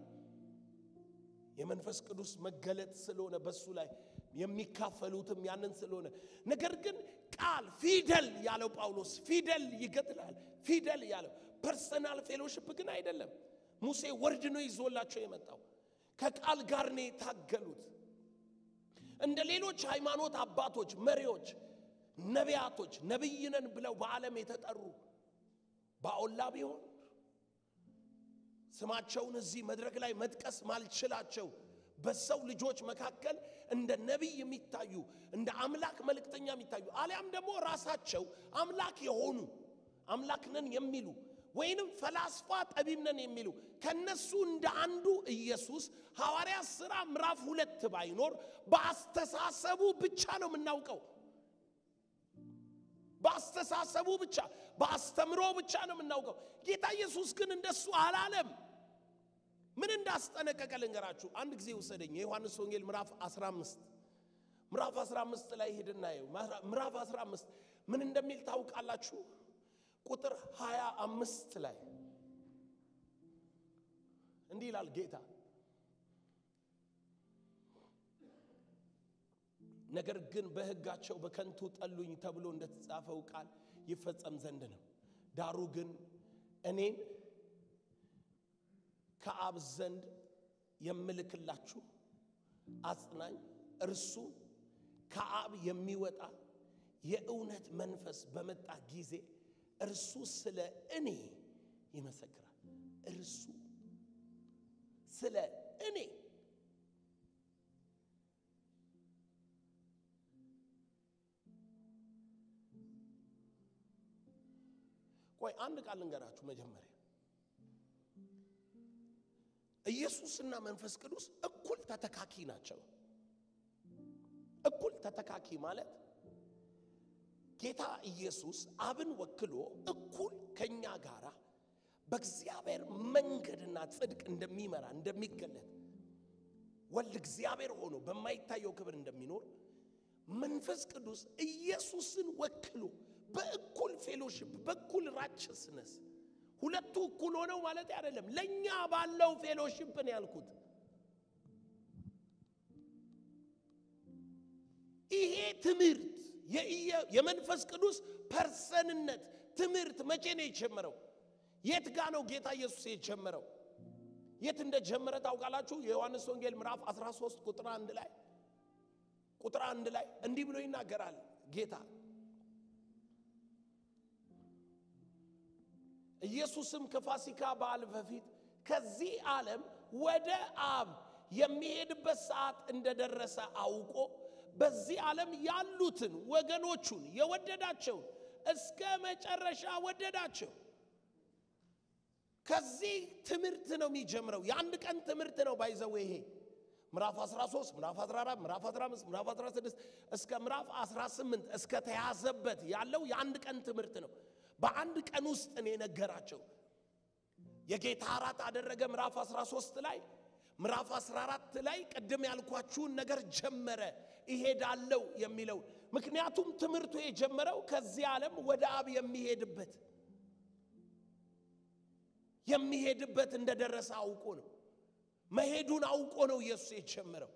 የመንፈስ ቅዱስ መገለጥ ስለሆነ በሱ ላይ የሚካፈሉትም ያንን ስለሆነ ነገር ግን ቃል ፊደል ያለው ጳውሎስ ፊደል ይገድላል። ፊደል ያለው ፐርሰናል ፌሎሽፕ ግን አይደለም። ሙሴ ወርድ ነው ይዞላቸው የመጣው ከቃል ጋር ነው የታገሉት። እንደ ሌሎች ሃይማኖት አባቶች፣ መሪዎች፣ ነቢያቶች ነቢይነን ብለው በዓለም የተጠሩ ባኦላ ቢሆን ስማቸውን እዚህ መድረክ ላይ መጥቀስ ማልችላቸው በሰው ልጆች መካከል እንደ ነቢይ የሚታዩ እንደ አምላክ መልእክተኛ የሚታዩ አሊያም ደግሞ ራሳቸው አምላክ የሆኑ አምላክ ነን የሚሉ ወይንም ፈላስፋ ጠቢብ ነን የሚሉ ከነሱ እንደ አንዱ ኢየሱስ ሐዋርያ ሥራ ምዕራፍ ሁለት ባይኖር በአስተሳሰቡ ብቻ ነው የምናውቀው። በአስተሳሰቡ ብቻ በአስተምሮ ብቻ ነው የምናውቀው። ጌታ ኢየሱስ ግን እንደሱ አላለም። ምን እንዳስጠነቀቀ ልንገራችሁ። አንድ ጊዜ ውሰደኝ። የዮሐንስ ወንጌል ምዕራፍ 15 ምዕራፍ 15 ላይ ሄድና ይኸው ምዕራፍ 15 ምን እንደሚል ታውቃላችሁ? ቁጥር 25 ላይ እንዲህ ይላል ጌታ ነገር ግን በሕጋቸው በከንቱ ጠሉኝ ተብሎ እንደተጻፈው ቃል ይፈጸም ዘንድ ነው። ዳሩ ግን እኔን ከአብ ዘንድ የምልክላችሁ አጽናኝ እርሱ ከአብ የሚወጣ የእውነት መንፈስ በመጣ ጊዜ እርሱ ስለ እኔ ይመሰክራል። እርሱ ስለ እኔ ቆይ አንድ ቃል ልንገራችሁ። መጀመሪያ ኢየሱስና መንፈስ ቅዱስ እኩል ተተካኪ ናቸው። እኩል ተተካኪ ማለት ጌታ ኢየሱስ አብን ወክሎ እኩል ከኛ ጋራ በእግዚአብሔር መንገድና ጽድቅ እንደሚመራ እንደሚገለጥ ወልድ እግዚአብሔር ሆኖ በማይታየው ክብር እንደሚኖር መንፈስ ቅዱስ ኢየሱስን ወክሎ በእኩል ፌሎሽፕ በእኩል ራችስነስ ሁለቱ እኩል ሆነው ማለት አይደለም። ለእኛ ባለው ፌሎሽፕ ነው ያልኩት። ይሄ ትምህርት የመንፈስ ቅዱስ ፐርሰንነት ትምህርት መቼ ነው የጀመረው? የት ጋ ነው ጌታ ኢየሱስ የጀመረው? የት እንደጀመረ ታውቃላችሁ? የዮሐንስ ወንጌል ምዕራፍ 13 ቁጥር አንድ ላይ ቁጥር አንድ ላይ እንዲህ ብሎ ይናገራል ጌታ ኢየሱስም ከፋሲካ በዓል በፊት ከዚህ ዓለም ወደ አብ የሚሄድበት ሰዓት እንደደረሰ አውቆ በዚህ ዓለም ያሉትን ወገኖቹን የወደዳቸውን እስከ መጨረሻ ወደዳቸው። ከዚህ ትምህርት ነው የሚጀምረው። የአንድ ቀን ትምህርት ነው ባይዘው ይሄ ምዕራፍ 13 ምዕራፍ 14 ምዕራፍ 15 ምዕራፍ 16 እስከ ምዕራፍ 18 እስከ ተያዘበት ያለው የአንድ ቀን ትምህርት ነው። በአንድ ቀን ውስጥ ነው የነገራቸው። የጌታ እራት አደረገ ምዕራፍ 13 ላይ ምዕራፍ 14 ላይ ቅድም ያልኳችሁን ነገር ጀመረ። ይሄዳለው የሚለው ምክንያቱም ትምህርቱ የጀመረው ከዚህ ዓለም ወደ አብ የሚሄድበት የሚሄድበት እንደደረሰ አውቆ ነው። መሄዱን አውቆ ነው ኢየሱስ የጀመረው።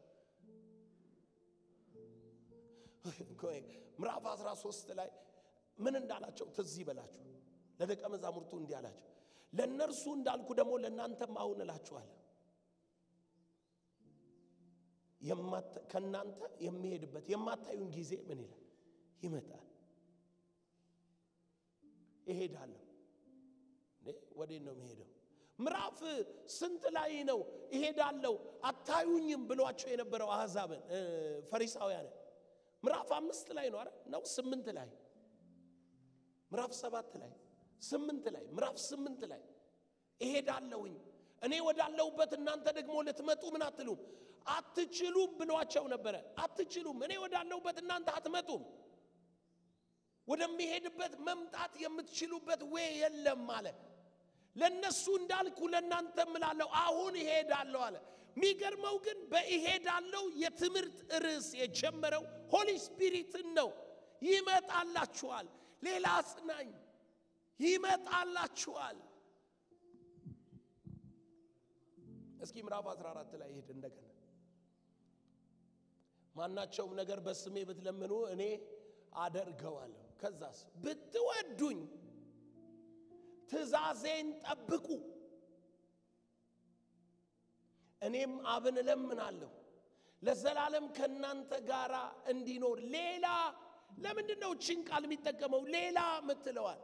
ምዕራፍ 13 ላይ ምን እንዳላቸው ትዝ ይበላችሁ። ለደቀ መዛሙርቱ እንዲህ አላቸው፣ ለእነርሱ እንዳልኩ ደግሞ ለእናንተም አሁን እላችኋለሁ ከእናንተ የሚሄድበት የማታዩን ጊዜ ምን ይላል ይመጣል። እሄዳለሁ። ወዴት ነው የሚሄደው? ምዕራፍ ስንት ላይ ነው እሄዳለሁ አታዩኝም ብሏቸው የነበረው አሕዛብን ፈሪሳውያንን? ምዕራፍ አምስት ላይ ነው አይደል? ነው ስምንት ላይ ምዕራፍ ሰባት ላይ ስምንት ላይ ምዕራፍ ስምንት ላይ እሄዳለሁኝ እኔ ወዳለሁበት እናንተ ደግሞ ልትመጡ ምን አትሉም አትችሉም ብሏቸው ነበረ። አትችሉም፣ እኔ ወዳለሁበት እናንተ አትመጡም፣ ወደሚሄድበት መምጣት የምትችሉበት ወይ የለም አለ። ለነሱ እንዳልኩ ለእናንተ እምላለሁ አሁን እሄዳለሁ አለ። የሚገርመው ግን በእሄዳለሁ የትምህርት ርዕስ የጀመረው ሆሊ ስፒሪትን ነው። ይመጣላችኋል፣ ሌላ አጽናኝ ይመጣላችኋል። እስኪ ምዕራፍ 14 ላይ ሄድ እንደገና ማናቸውም ነገር በስሜ ብትለምኑ እኔ አደርገዋለሁ። ከዛስ ብትወዱኝ ትእዛዜን ጠብቁ፣ እኔም አብን እለምናለሁ ለዘላለም ከእናንተ ጋር እንዲኖር። ሌላ ለምንድን ነው ችን ቃል የሚጠቀመው? ሌላ ምትለዋል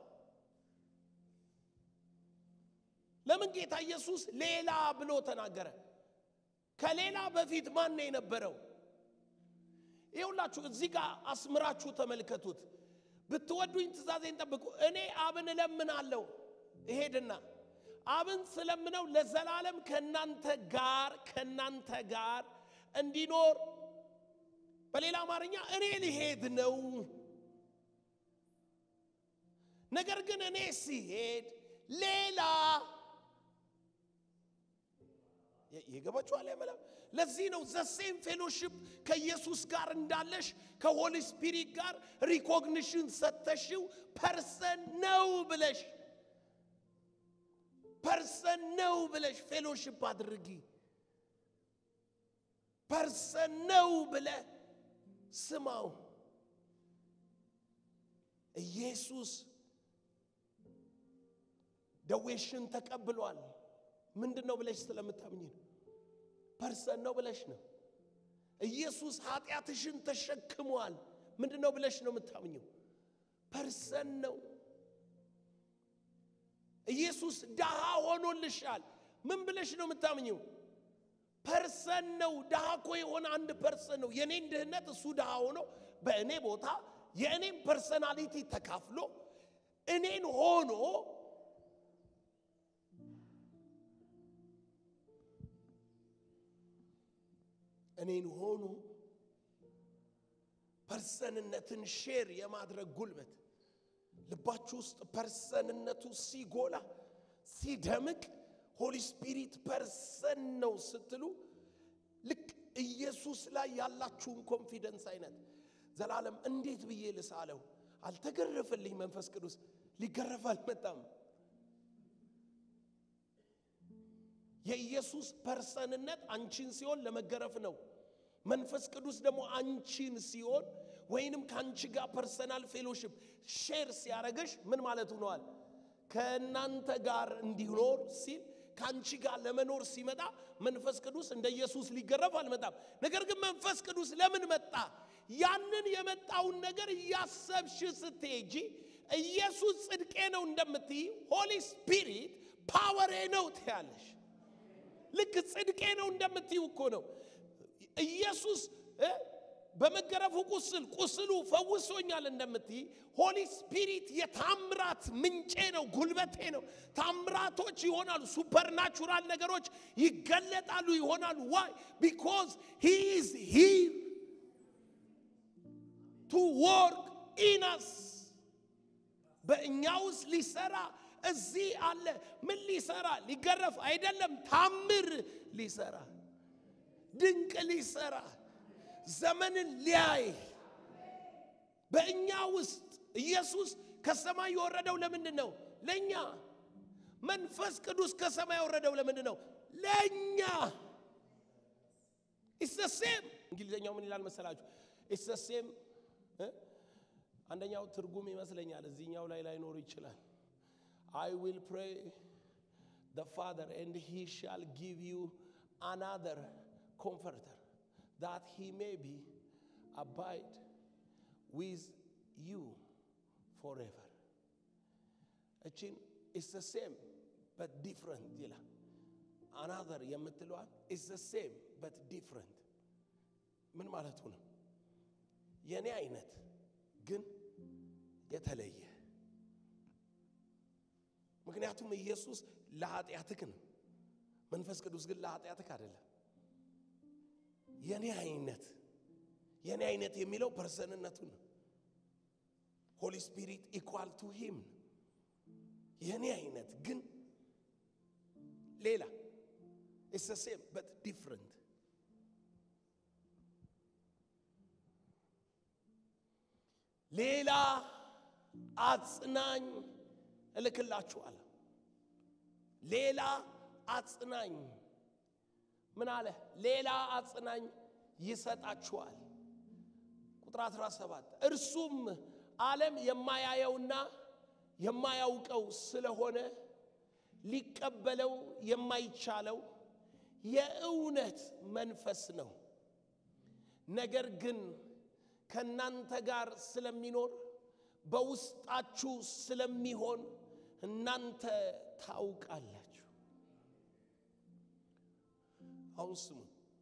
ለምን ጌታ ኢየሱስ ሌላ ብሎ ተናገረ? ከሌላ በፊት ማን ነው የነበረው? ይኸውላችሁ እዚህ ጋር አስምራችሁ ተመልከቱት። ብትወዱኝ ትእዛዜን ጠብቁ። እኔ አብን እለምናለሁ እሄድና አብን ስለምነው ለዘላለም ከእናንተ ጋር ከእናንተ ጋር እንዲኖር በሌላ አማርኛ እኔ ልሄድ ነው። ነገር ግን እኔ ሲሄድ ሌላ የገባችኋል ያመላ ለዚህ ነው ዘሴም ፌሎሺፕ ከኢየሱስ ጋር እንዳለሽ ከሆሊ ስፒሪት ጋር ሪኮግኒሽን ሰተሽው ፐርሰን ነው ብለሽ ፐርሰን ነው ብለሽ ፌሎሺፕ አድርጊ። ፐርሰን ነው ብለ ስማው። ኢየሱስ ደዌሽን ተቀብሏል። ምንድን ነው ብለሽ ስለምታምኝ ነው። ፐርሰን ነው ብለሽ ነው። ኢየሱስ ኃጢአትሽን ተሸክሟል። ምንድን ነው ብለሽ ነው የምታምኘው? ፐርሰን ነው። ኢየሱስ ድሃ ሆኖልሻል። ምን ብለሽ ነው የምታምኘው? ፐርሰን ነው። ድሃ እኮ የሆነ አንድ ፐርሰን ነው። የኔን ድህነት እሱ ድሃ ሆኖ በእኔ ቦታ የእኔን ፐርሰናሊቲ ተካፍሎ እኔን ሆኖ እኔን ሆኖ ፐርሰንነትን ሼር የማድረግ ጉልበት ልባችሁ ውስጥ ፐርሰንነቱ ሲጎላ ሲደምቅ ሆሊ ስፒሪት ፐርሰን ነው ስትሉ ልክ ኢየሱስ ላይ ያላችሁን ኮንፊደንስ አይነት ዘላለም እንዴት ብዬ ልሳለው? አልተገረፈልኝ። መንፈስ ቅዱስ ሊገረፍ አልመጣም። የኢየሱስ ፐርሰንነት አንቺን ሲሆን ለመገረፍ ነው። መንፈስ ቅዱስ ደግሞ አንቺን ሲሆን ወይንም ከአንቺ ጋር ፐርሰናል ፌሎሺፕ ሼር ሲያደረገሽ ምን ማለት ሆነዋል? ከእናንተ ጋር እንዲኖር ሲል ከአንቺ ጋር ለመኖር ሲመጣ መንፈስ ቅዱስ እንደ ኢየሱስ ሊገረፍ አልመጣም። ነገር ግን መንፈስ ቅዱስ ለምን መጣ? ያንን የመጣውን ነገር እያሰብሽ ስትሄጂ ኢየሱስ ጽድቄ ነው እንደምትይ ሆሊ ስፒሪት ፓወሬ ነው ትያለሽ። ልክ ጽድቄ ነው እንደምትይው እኮ ነው ኢየሱስ እ በመገረፉ ቁስል ቁስሉ ፈውሶኛል እንደምትይ ሆሊ ስፒሪት የታምራት ምንጬ ነው፣ ጉልበቴ ነው። ታምራቶች ይሆናሉ፣ ሱፐርናቹራል ነገሮች ይገለጣሉ ይሆናሉ። ዋይ ቢኮዝ ሂ ኢዝ ሂር ቱ ወርክ ኢነስ በእኛ ውስጥ ሊሰራ እዚህ አለ። ምን ሊሰራ? ሊገረፍ አይደለም፣ ታምር ሊሰራ፣ ድንቅ ሊሰራ፣ ዘመንን ሊያይ በእኛ ውስጥ ኢየሱስ ከሰማይ የወረደው ለምንድን ነው? ለእኛ። መንፈስ ቅዱስ ከሰማይ የወረደው ለምንድን ነው? ለእኛ። ኢትስ ሴም እንግሊዝኛው ምን ይላል መሰላችሁ? ኢትስ ሴም አንደኛው ትርጉም ይመስለኛል፣ እዚህኛው ላይ ላይኖር ይችላል። I will pray the Father, and he shall give you another comforter, that he may be abide with you forever. እችን is the same but different ይላል። another የምትለዋል is the same but different ምን ማለቱ ነው? የኔ አይነት ግን የተለየ ምክንያቱም ኢየሱስ ለኃጢአትክ ነው። መንፈስ ቅዱስ ግን ለኃጢአትክ አይደለም። የኔ አይነት የኔ አይነት የሚለው ፐርሰንነቱ ነው። ሆሊ ስፒሪት ኢኳል ቱ ሂም የኔ አይነት ግን ሌላ ኢትስ ሴም በት ዲፍረንት ሌላ አጽናኝ እልክላችኋለሁ። ሌላ አጽናኝ ምን አለ? ሌላ አጽናኝ ይሰጣችኋል። ቁጥር 17 እርሱም ዓለም የማያየውና የማያውቀው ስለሆነ ሊቀበለው የማይቻለው የእውነት መንፈስ ነው። ነገር ግን ከእናንተ ጋር ስለሚኖር በውስጣችሁ ስለሚሆን እናንተ ታውቃላችሁ። አሁን ስሙ፣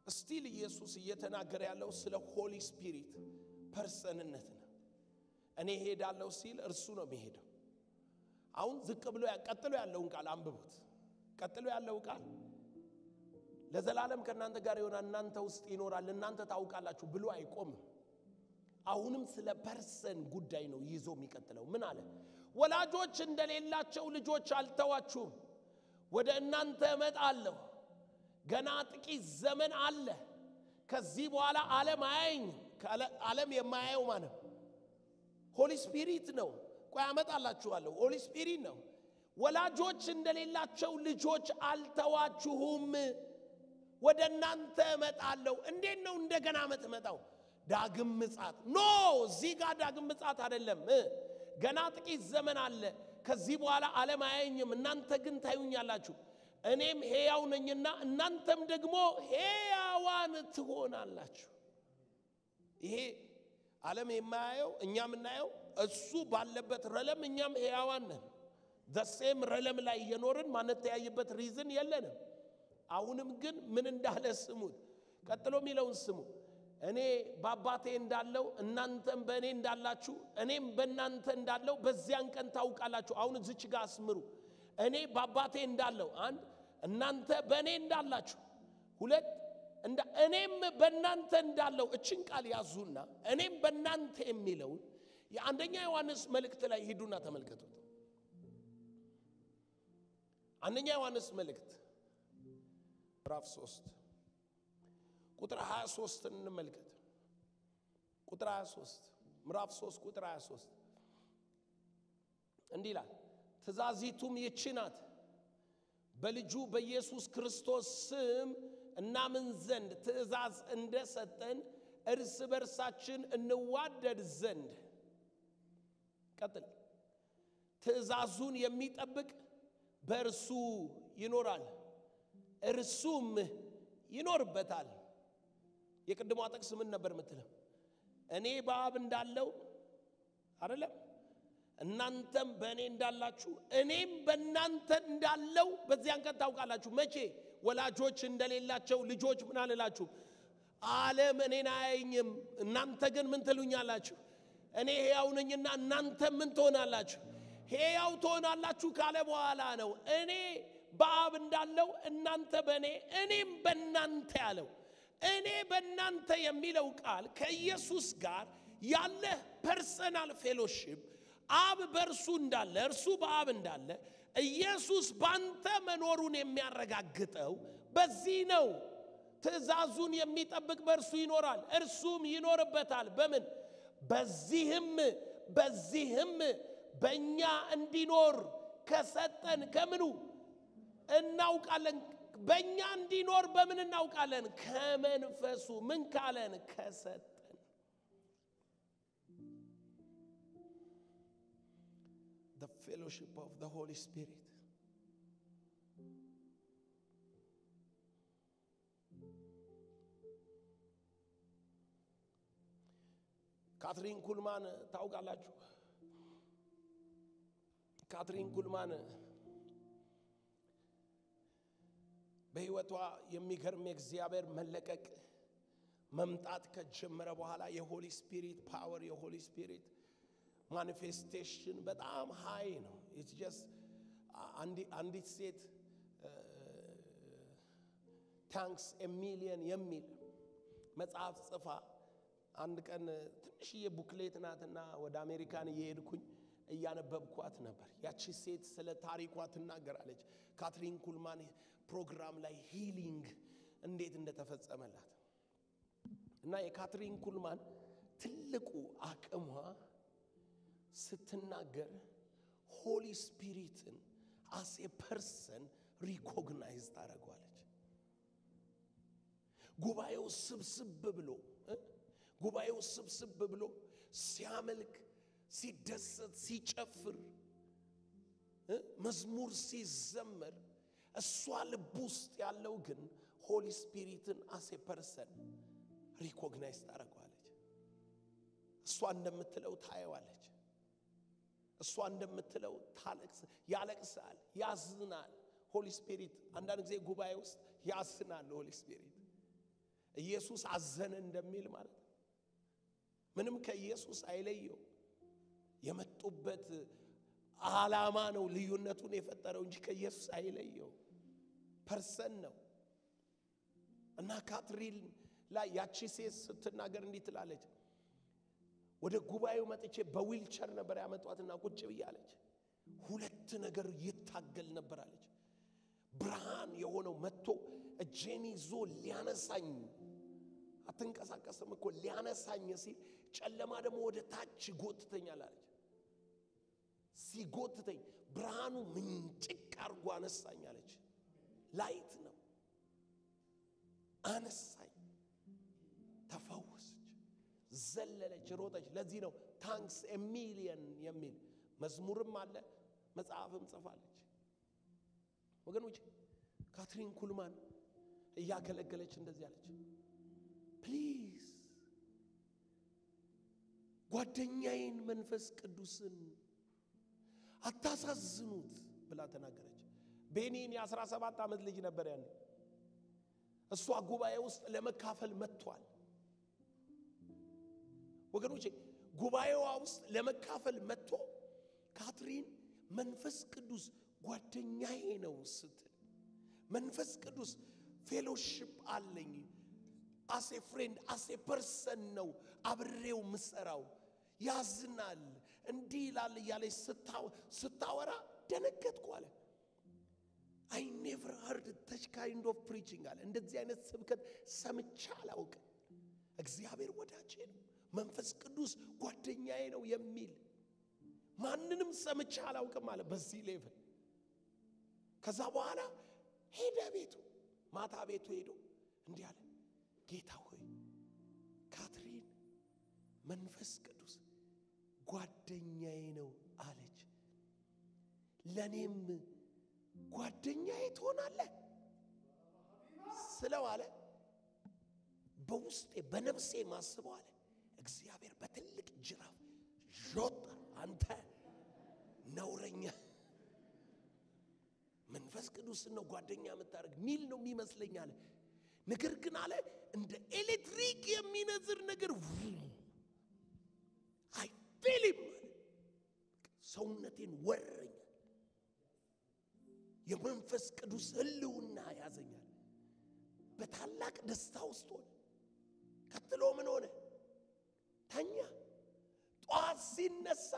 ስቲል ኢየሱስ እየተናገረ ያለው ስለ ሆሊ ስፒሪት ፐርሰንነት ነው። እኔ ሄዳለሁ ሲል እርሱ ነው የሚሄደው። አሁን ዝቅ ብሎ ቀጥሎ ያለውን ቃል አንብቡት። ቀጥሎ ያለው ቃል ለዘላለም ከእናንተ ጋር ይሆናል፣ እናንተ ውስጥ ይኖራል፣ እናንተ ታውቃላችሁ ብሎ አይቆምም። አሁንም ስለ ፐርሰን ጉዳይ ነው ይዞ የሚቀጥለው። ምን አለ? ወላጆች እንደሌላቸው ልጆች አልተዋችሁም፣ ወደ እናንተ እመጣለሁ። ገና ጥቂት ዘመን አለ። ከዚህ በኋላ ዓለም አያየኝም። ዓለም የማያየው ማለት ሆሊ ስፒሪት ነው። ቆይ አመጣላችኋለሁ። ሆሊ ስፒሪት ነው። ወላጆች እንደሌላቸው ልጆች አልተዋችሁም፣ ወደ እናንተ እመጣለሁ። እንዴት ነው እንደገና የምትመጣው? ዳግም ምጻት ኖ፣ እዚህ ጋር ዳግም ምጻት አይደለም። ገና ጥቂት ዘመን አለ። ከዚህ በኋላ ዓለም አያየኝም፣ እናንተ ግን ታዩኛላችሁ። እኔም ሕያው ነኝና እናንተም ደግሞ ሕያዋን ትሆናላችሁ። ይሄ ዓለም የማያየው እኛ የምናየው እሱ ባለበት ረለም እኛም ሕያዋን ነን። ዘሴም ረለም ላይ እየኖርን ማንተያይበት ሪዝን የለንም። አሁንም ግን ምን እንዳለ ስሙት። ቀጥሎ የሚለውን ስሙ። እኔ በአባቴ እንዳለው እናንተም በእኔ እንዳላችሁ እኔም በእናንተ እንዳለው በዚያን ቀን ታውቃላችሁ። አሁን እዚች ጋር አስምሩ። እኔ በአባቴ እንዳለው አንድ፣ እናንተ በእኔ እንዳላችሁ ሁለት፣ እኔም በእናንተ እንዳለው እችን ቃል ያዙና እኔም በእናንተ የሚለውን የአንደኛ ዮሐንስ መልእክት ላይ ሂዱና ተመልከቱት። አንደኛ ዮሐንስ መልእክት ምዕራፍ 3 ቁጥር 23 እንመልከት። ቁጥር 23 ምዕራፍ 3 ቁጥር 23 እንዲህ ይላል፣ ትእዛዚቱም ይህች ናት፣ በልጁ በኢየሱስ ክርስቶስ ስም እናምን ዘንድ ትእዛዝ እንደሰጠን እርስ በርሳችን እንዋደድ ዘንድ። ቀጥል። ትእዛዙን የሚጠብቅ በእርሱ ይኖራል፣ እርሱም ይኖርበታል። የቅድሟ ጥቅስ ምን ነበር የምትለው? እኔ በአብ እንዳለው አይደለም፣ እናንተም በእኔ እንዳላችሁ እኔም በእናንተ እንዳለው በዚያን ቀን ታውቃላችሁ። መቼ? ወላጆች እንደሌላቸው ልጆች ምን አልላችሁ? ዓለም እኔን አያየኝም፣ እናንተ ግን ምን ትሉኛላችሁ? እኔ ሕያው ነኝና እናንተ ምን ትሆናላችሁ? ሕያው ትሆናላችሁ ካለ በኋላ ነው እኔ በአብ እንዳለው እናንተ በእኔ እኔም በእናንተ ያለው። እኔ በእናንተ የሚለው ቃል ከኢየሱስ ጋር ያለ ፐርሰናል ፌሎሺፕ አብ በእርሱ እንዳለ እርሱ በአብ እንዳለ ኢየሱስ ባንተ መኖሩን የሚያረጋግጠው በዚህ ነው። ትእዛዙን የሚጠብቅ በእርሱ ይኖራል፣ እርሱም ይኖርበታል። በምን በዚህም በዚህም በእኛ እንዲኖር ከሰጠን ከምኑ እናውቃለን። በእኛ እንዲኖር በምን እናውቃለን? ከመንፈሱ ምን ካለን? ከሰጠን። The fellowship of the Holy Spirit. ካትሪን ኩልማን ታውቃላችሁ? ካትሪን ኩልማን በሕይወቷ የሚገርም የእግዚአብሔር መለቀቅ መምጣት ከጀመረ በኋላ የሆሊ ስፒሪት ፓወር የሆሊ ስፒሪት ማኒፌስቴሽን በጣም ሃይ ነው። ኢትስ ጀስት አንዲት ሴት ታንክስ ሚሊየን የሚል መጽሐፍ ጽፋ አንድ ቀን ትንሽዬ ቡክሌት ናትና ወደ አሜሪካን እየሄድኩኝ እያነበብኳት ነበር። ያቺ ሴት ስለ ታሪኳ ትናገራለች። ካትሪን ኩልማን ፕሮግራም ላይ ሂሊንግ እንዴት እንደተፈጸመላት እና የካትሪን ኩልማን ትልቁ አቅሟ ስትናገር ሆሊ ስፒሪትን አስ ኤ ፐርሰን ሪኮግናይዝ ታደርገዋለች። ጉባኤው ስብስብ ብሎ ጉባኤው ስብስብ ብሎ ሲያመልክ፣ ሲደሰት፣ ሲጨፍር፣ መዝሙር ሲዘመር እሷ ልብ ውስጥ ያለው ግን ሆሊ ስፒሪትን አሴ ፐርሰን ሪኮግናይዝ ታደርገዋለች። እሷ እንደምትለው ታየዋለች። እሷ እንደምትለው ታለቅስ፣ ያለቅሳል፣ ያዝናል። ሆሊ ስፒሪት አንዳንድ ጊዜ ጉባኤ ውስጥ ያዝናል። ሆሊ ስፒሪት ኢየሱስ አዘነ እንደሚል ማለት ነው። ምንም ከኢየሱስ አይለየው። የመጡበት ዓላማ ነው ልዩነቱን የፈጠረው እንጂ ከኢየሱስ አይለየው። ፐርሰን ነው እና ካትሪን ላይ ያቺ ሴት ስትናገር እንዲህ ትላለች። ወደ ጉባኤው መጥቼ በዊልቸር ነበር ያመጧትና ቁጭ ብያለች። ሁለት ነገር ይታገል ነበር አለች። ብርሃን የሆነው መጥቶ እጄን ይዞ ሊያነሳኝ አትንቀሳቀስም እኮ ሊያነሳኝ ሲል፣ ጨለማ ደግሞ ወደ ታች ይጎትተኛል አለች። ሲጎትተኝ ብርሃኑ ምንጭቅ አርጎ አነሳኝ አለች። ላይት ነው አነሳኝ፣ ተፈወሰች፣ ዘለለች፣ ሮጠች። ለዚህ ነው ታንክስ ሚሊየን የሚል መዝሙርም አለ መጽሐፍም ጽፋለች። ወገኖች ካትሪን ኩልማን እያገለገለች እንደዚህ አለች። ፕሊዝ ጓደኛዬን መንፈስ ቅዱስን አታሳዝኑት ብላ ተናገረች። ቤኒን የአስራ ሰባት ዓመት ልጅ ነበር ያኔ። እሷ ጉባኤ ውስጥ ለመካፈል መጥቷል። ወገኖቼ ጉባኤዋ ውስጥ ለመካፈል መጥቶ ካትሪን መንፈስ ቅዱስ ጓደኛዬ ነው ስትል መንፈስ ቅዱስ ፌሎሺፕ አለኝ አሴ ፍሬንድ አሴ ፐርሰን ነው አብሬው ምሰራው ያዝናል እንዲህ ይላል እያለች ስታወራ ደነገጥኩ አለ። አይ ኔቨር ሀርድ ተች ካይንድ ኦፍ ፕሪቺንግ አለ። እንደዚህ አይነት ስብከት ሰምቼ አላውቅም። እግዚአብሔር ወዳጄ ነው፣ መንፈስ ቅዱስ ጓደኛዬ ነው የሚል ማንንም ሰምቼ አላውቅም አለ በዚህ ሌቭል። ከዛ በኋላ ሄደ ቤቱ፣ ማታ ቤቱ ሄዶ እንዲህ አለ፣ ጌታ ሆይ ካትሪን መንፈስ ቅዱስ ጓደኛዬ ነው አለች። ለእኔም ጓደኛዬ ትሆናለህ ስለው አለ በውስጤ በነፍሴ ማስበው አለ እግዚአብሔር በትልቅ ጅራፍ ዦጥ አንተ ነውረኛ መንፈስ ቅዱስን ነው ጓደኛ የምታደርግ ሚል ነው የሚመስለኝ አለ። ነገር ግን አለ እንደ ኤሌክትሪክ የሚነዝር ነገር አይፌልም ሰውነቴን ወረኛል። የመንፈስ ቅዱስ ህልውና ያዘኛል። በታላቅ ደስታ ውስጥ ሆነ። ቀጥሎ ምን ሆነ? ተኛ። ጠዋት ሲነሳ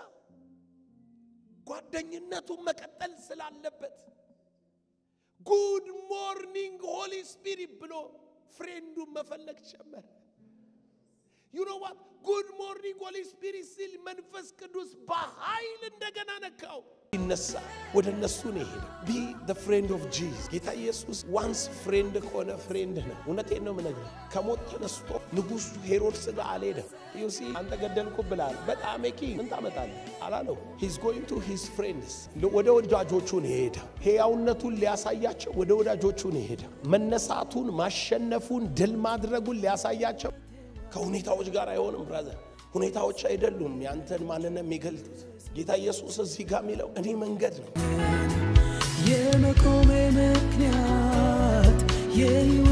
ጓደኝነቱን መቀጠል ስላለበት ጉድ ሞርኒንግ ሆሊ ስፒሪት ብሎ ፍሬንዱን መፈለግ ጀመረ። ዩኖ ዋት ጉድ ሞርኒንግ ሆሊ ስፒሪት ሲል መንፈስ ቅዱስ በኃይል እንደገና ነካው። ይነሳ ወደ እነሱ ነው የሄደው። ቢ ዘ ፍሬንድ ኦፍ ጂዝ ጌታ ኢየሱስ ዋንስ ፍሬንድ ከሆነ ፍሬንድ ነው። እውነቴን ነው የምነግርህ። ከሞት ተነስቶ ንጉሡ ሄሮድስ ጋር አልሄደም። ዩሲ አንተ ገደልኩ ብላል። በጣም ኪ ምን ታመጣለህ አላለው። ሂዝ ጎይንግ ቱ ሂዝ ፍሬንድስ ወደ ወዳጆቹ ነው የሄደው። ሕያውነቱን ሊያሳያቸው ወደ ወዳጆቹ ነው የሄደው። መነሳቱን፣ ማሸነፉን፣ ድል ማድረጉን ሊያሳያቸው ከሁኔታዎች ጋር አይሆንም ብራዘር። ሁኔታዎች አይደሉም ያንተን ማንነት የሚገልጡት። ጌታ ኢየሱስ እዚህ ጋር የሚለው እኔ መንገድ ነው የመቆሜ ምክንያት የሕይወቴ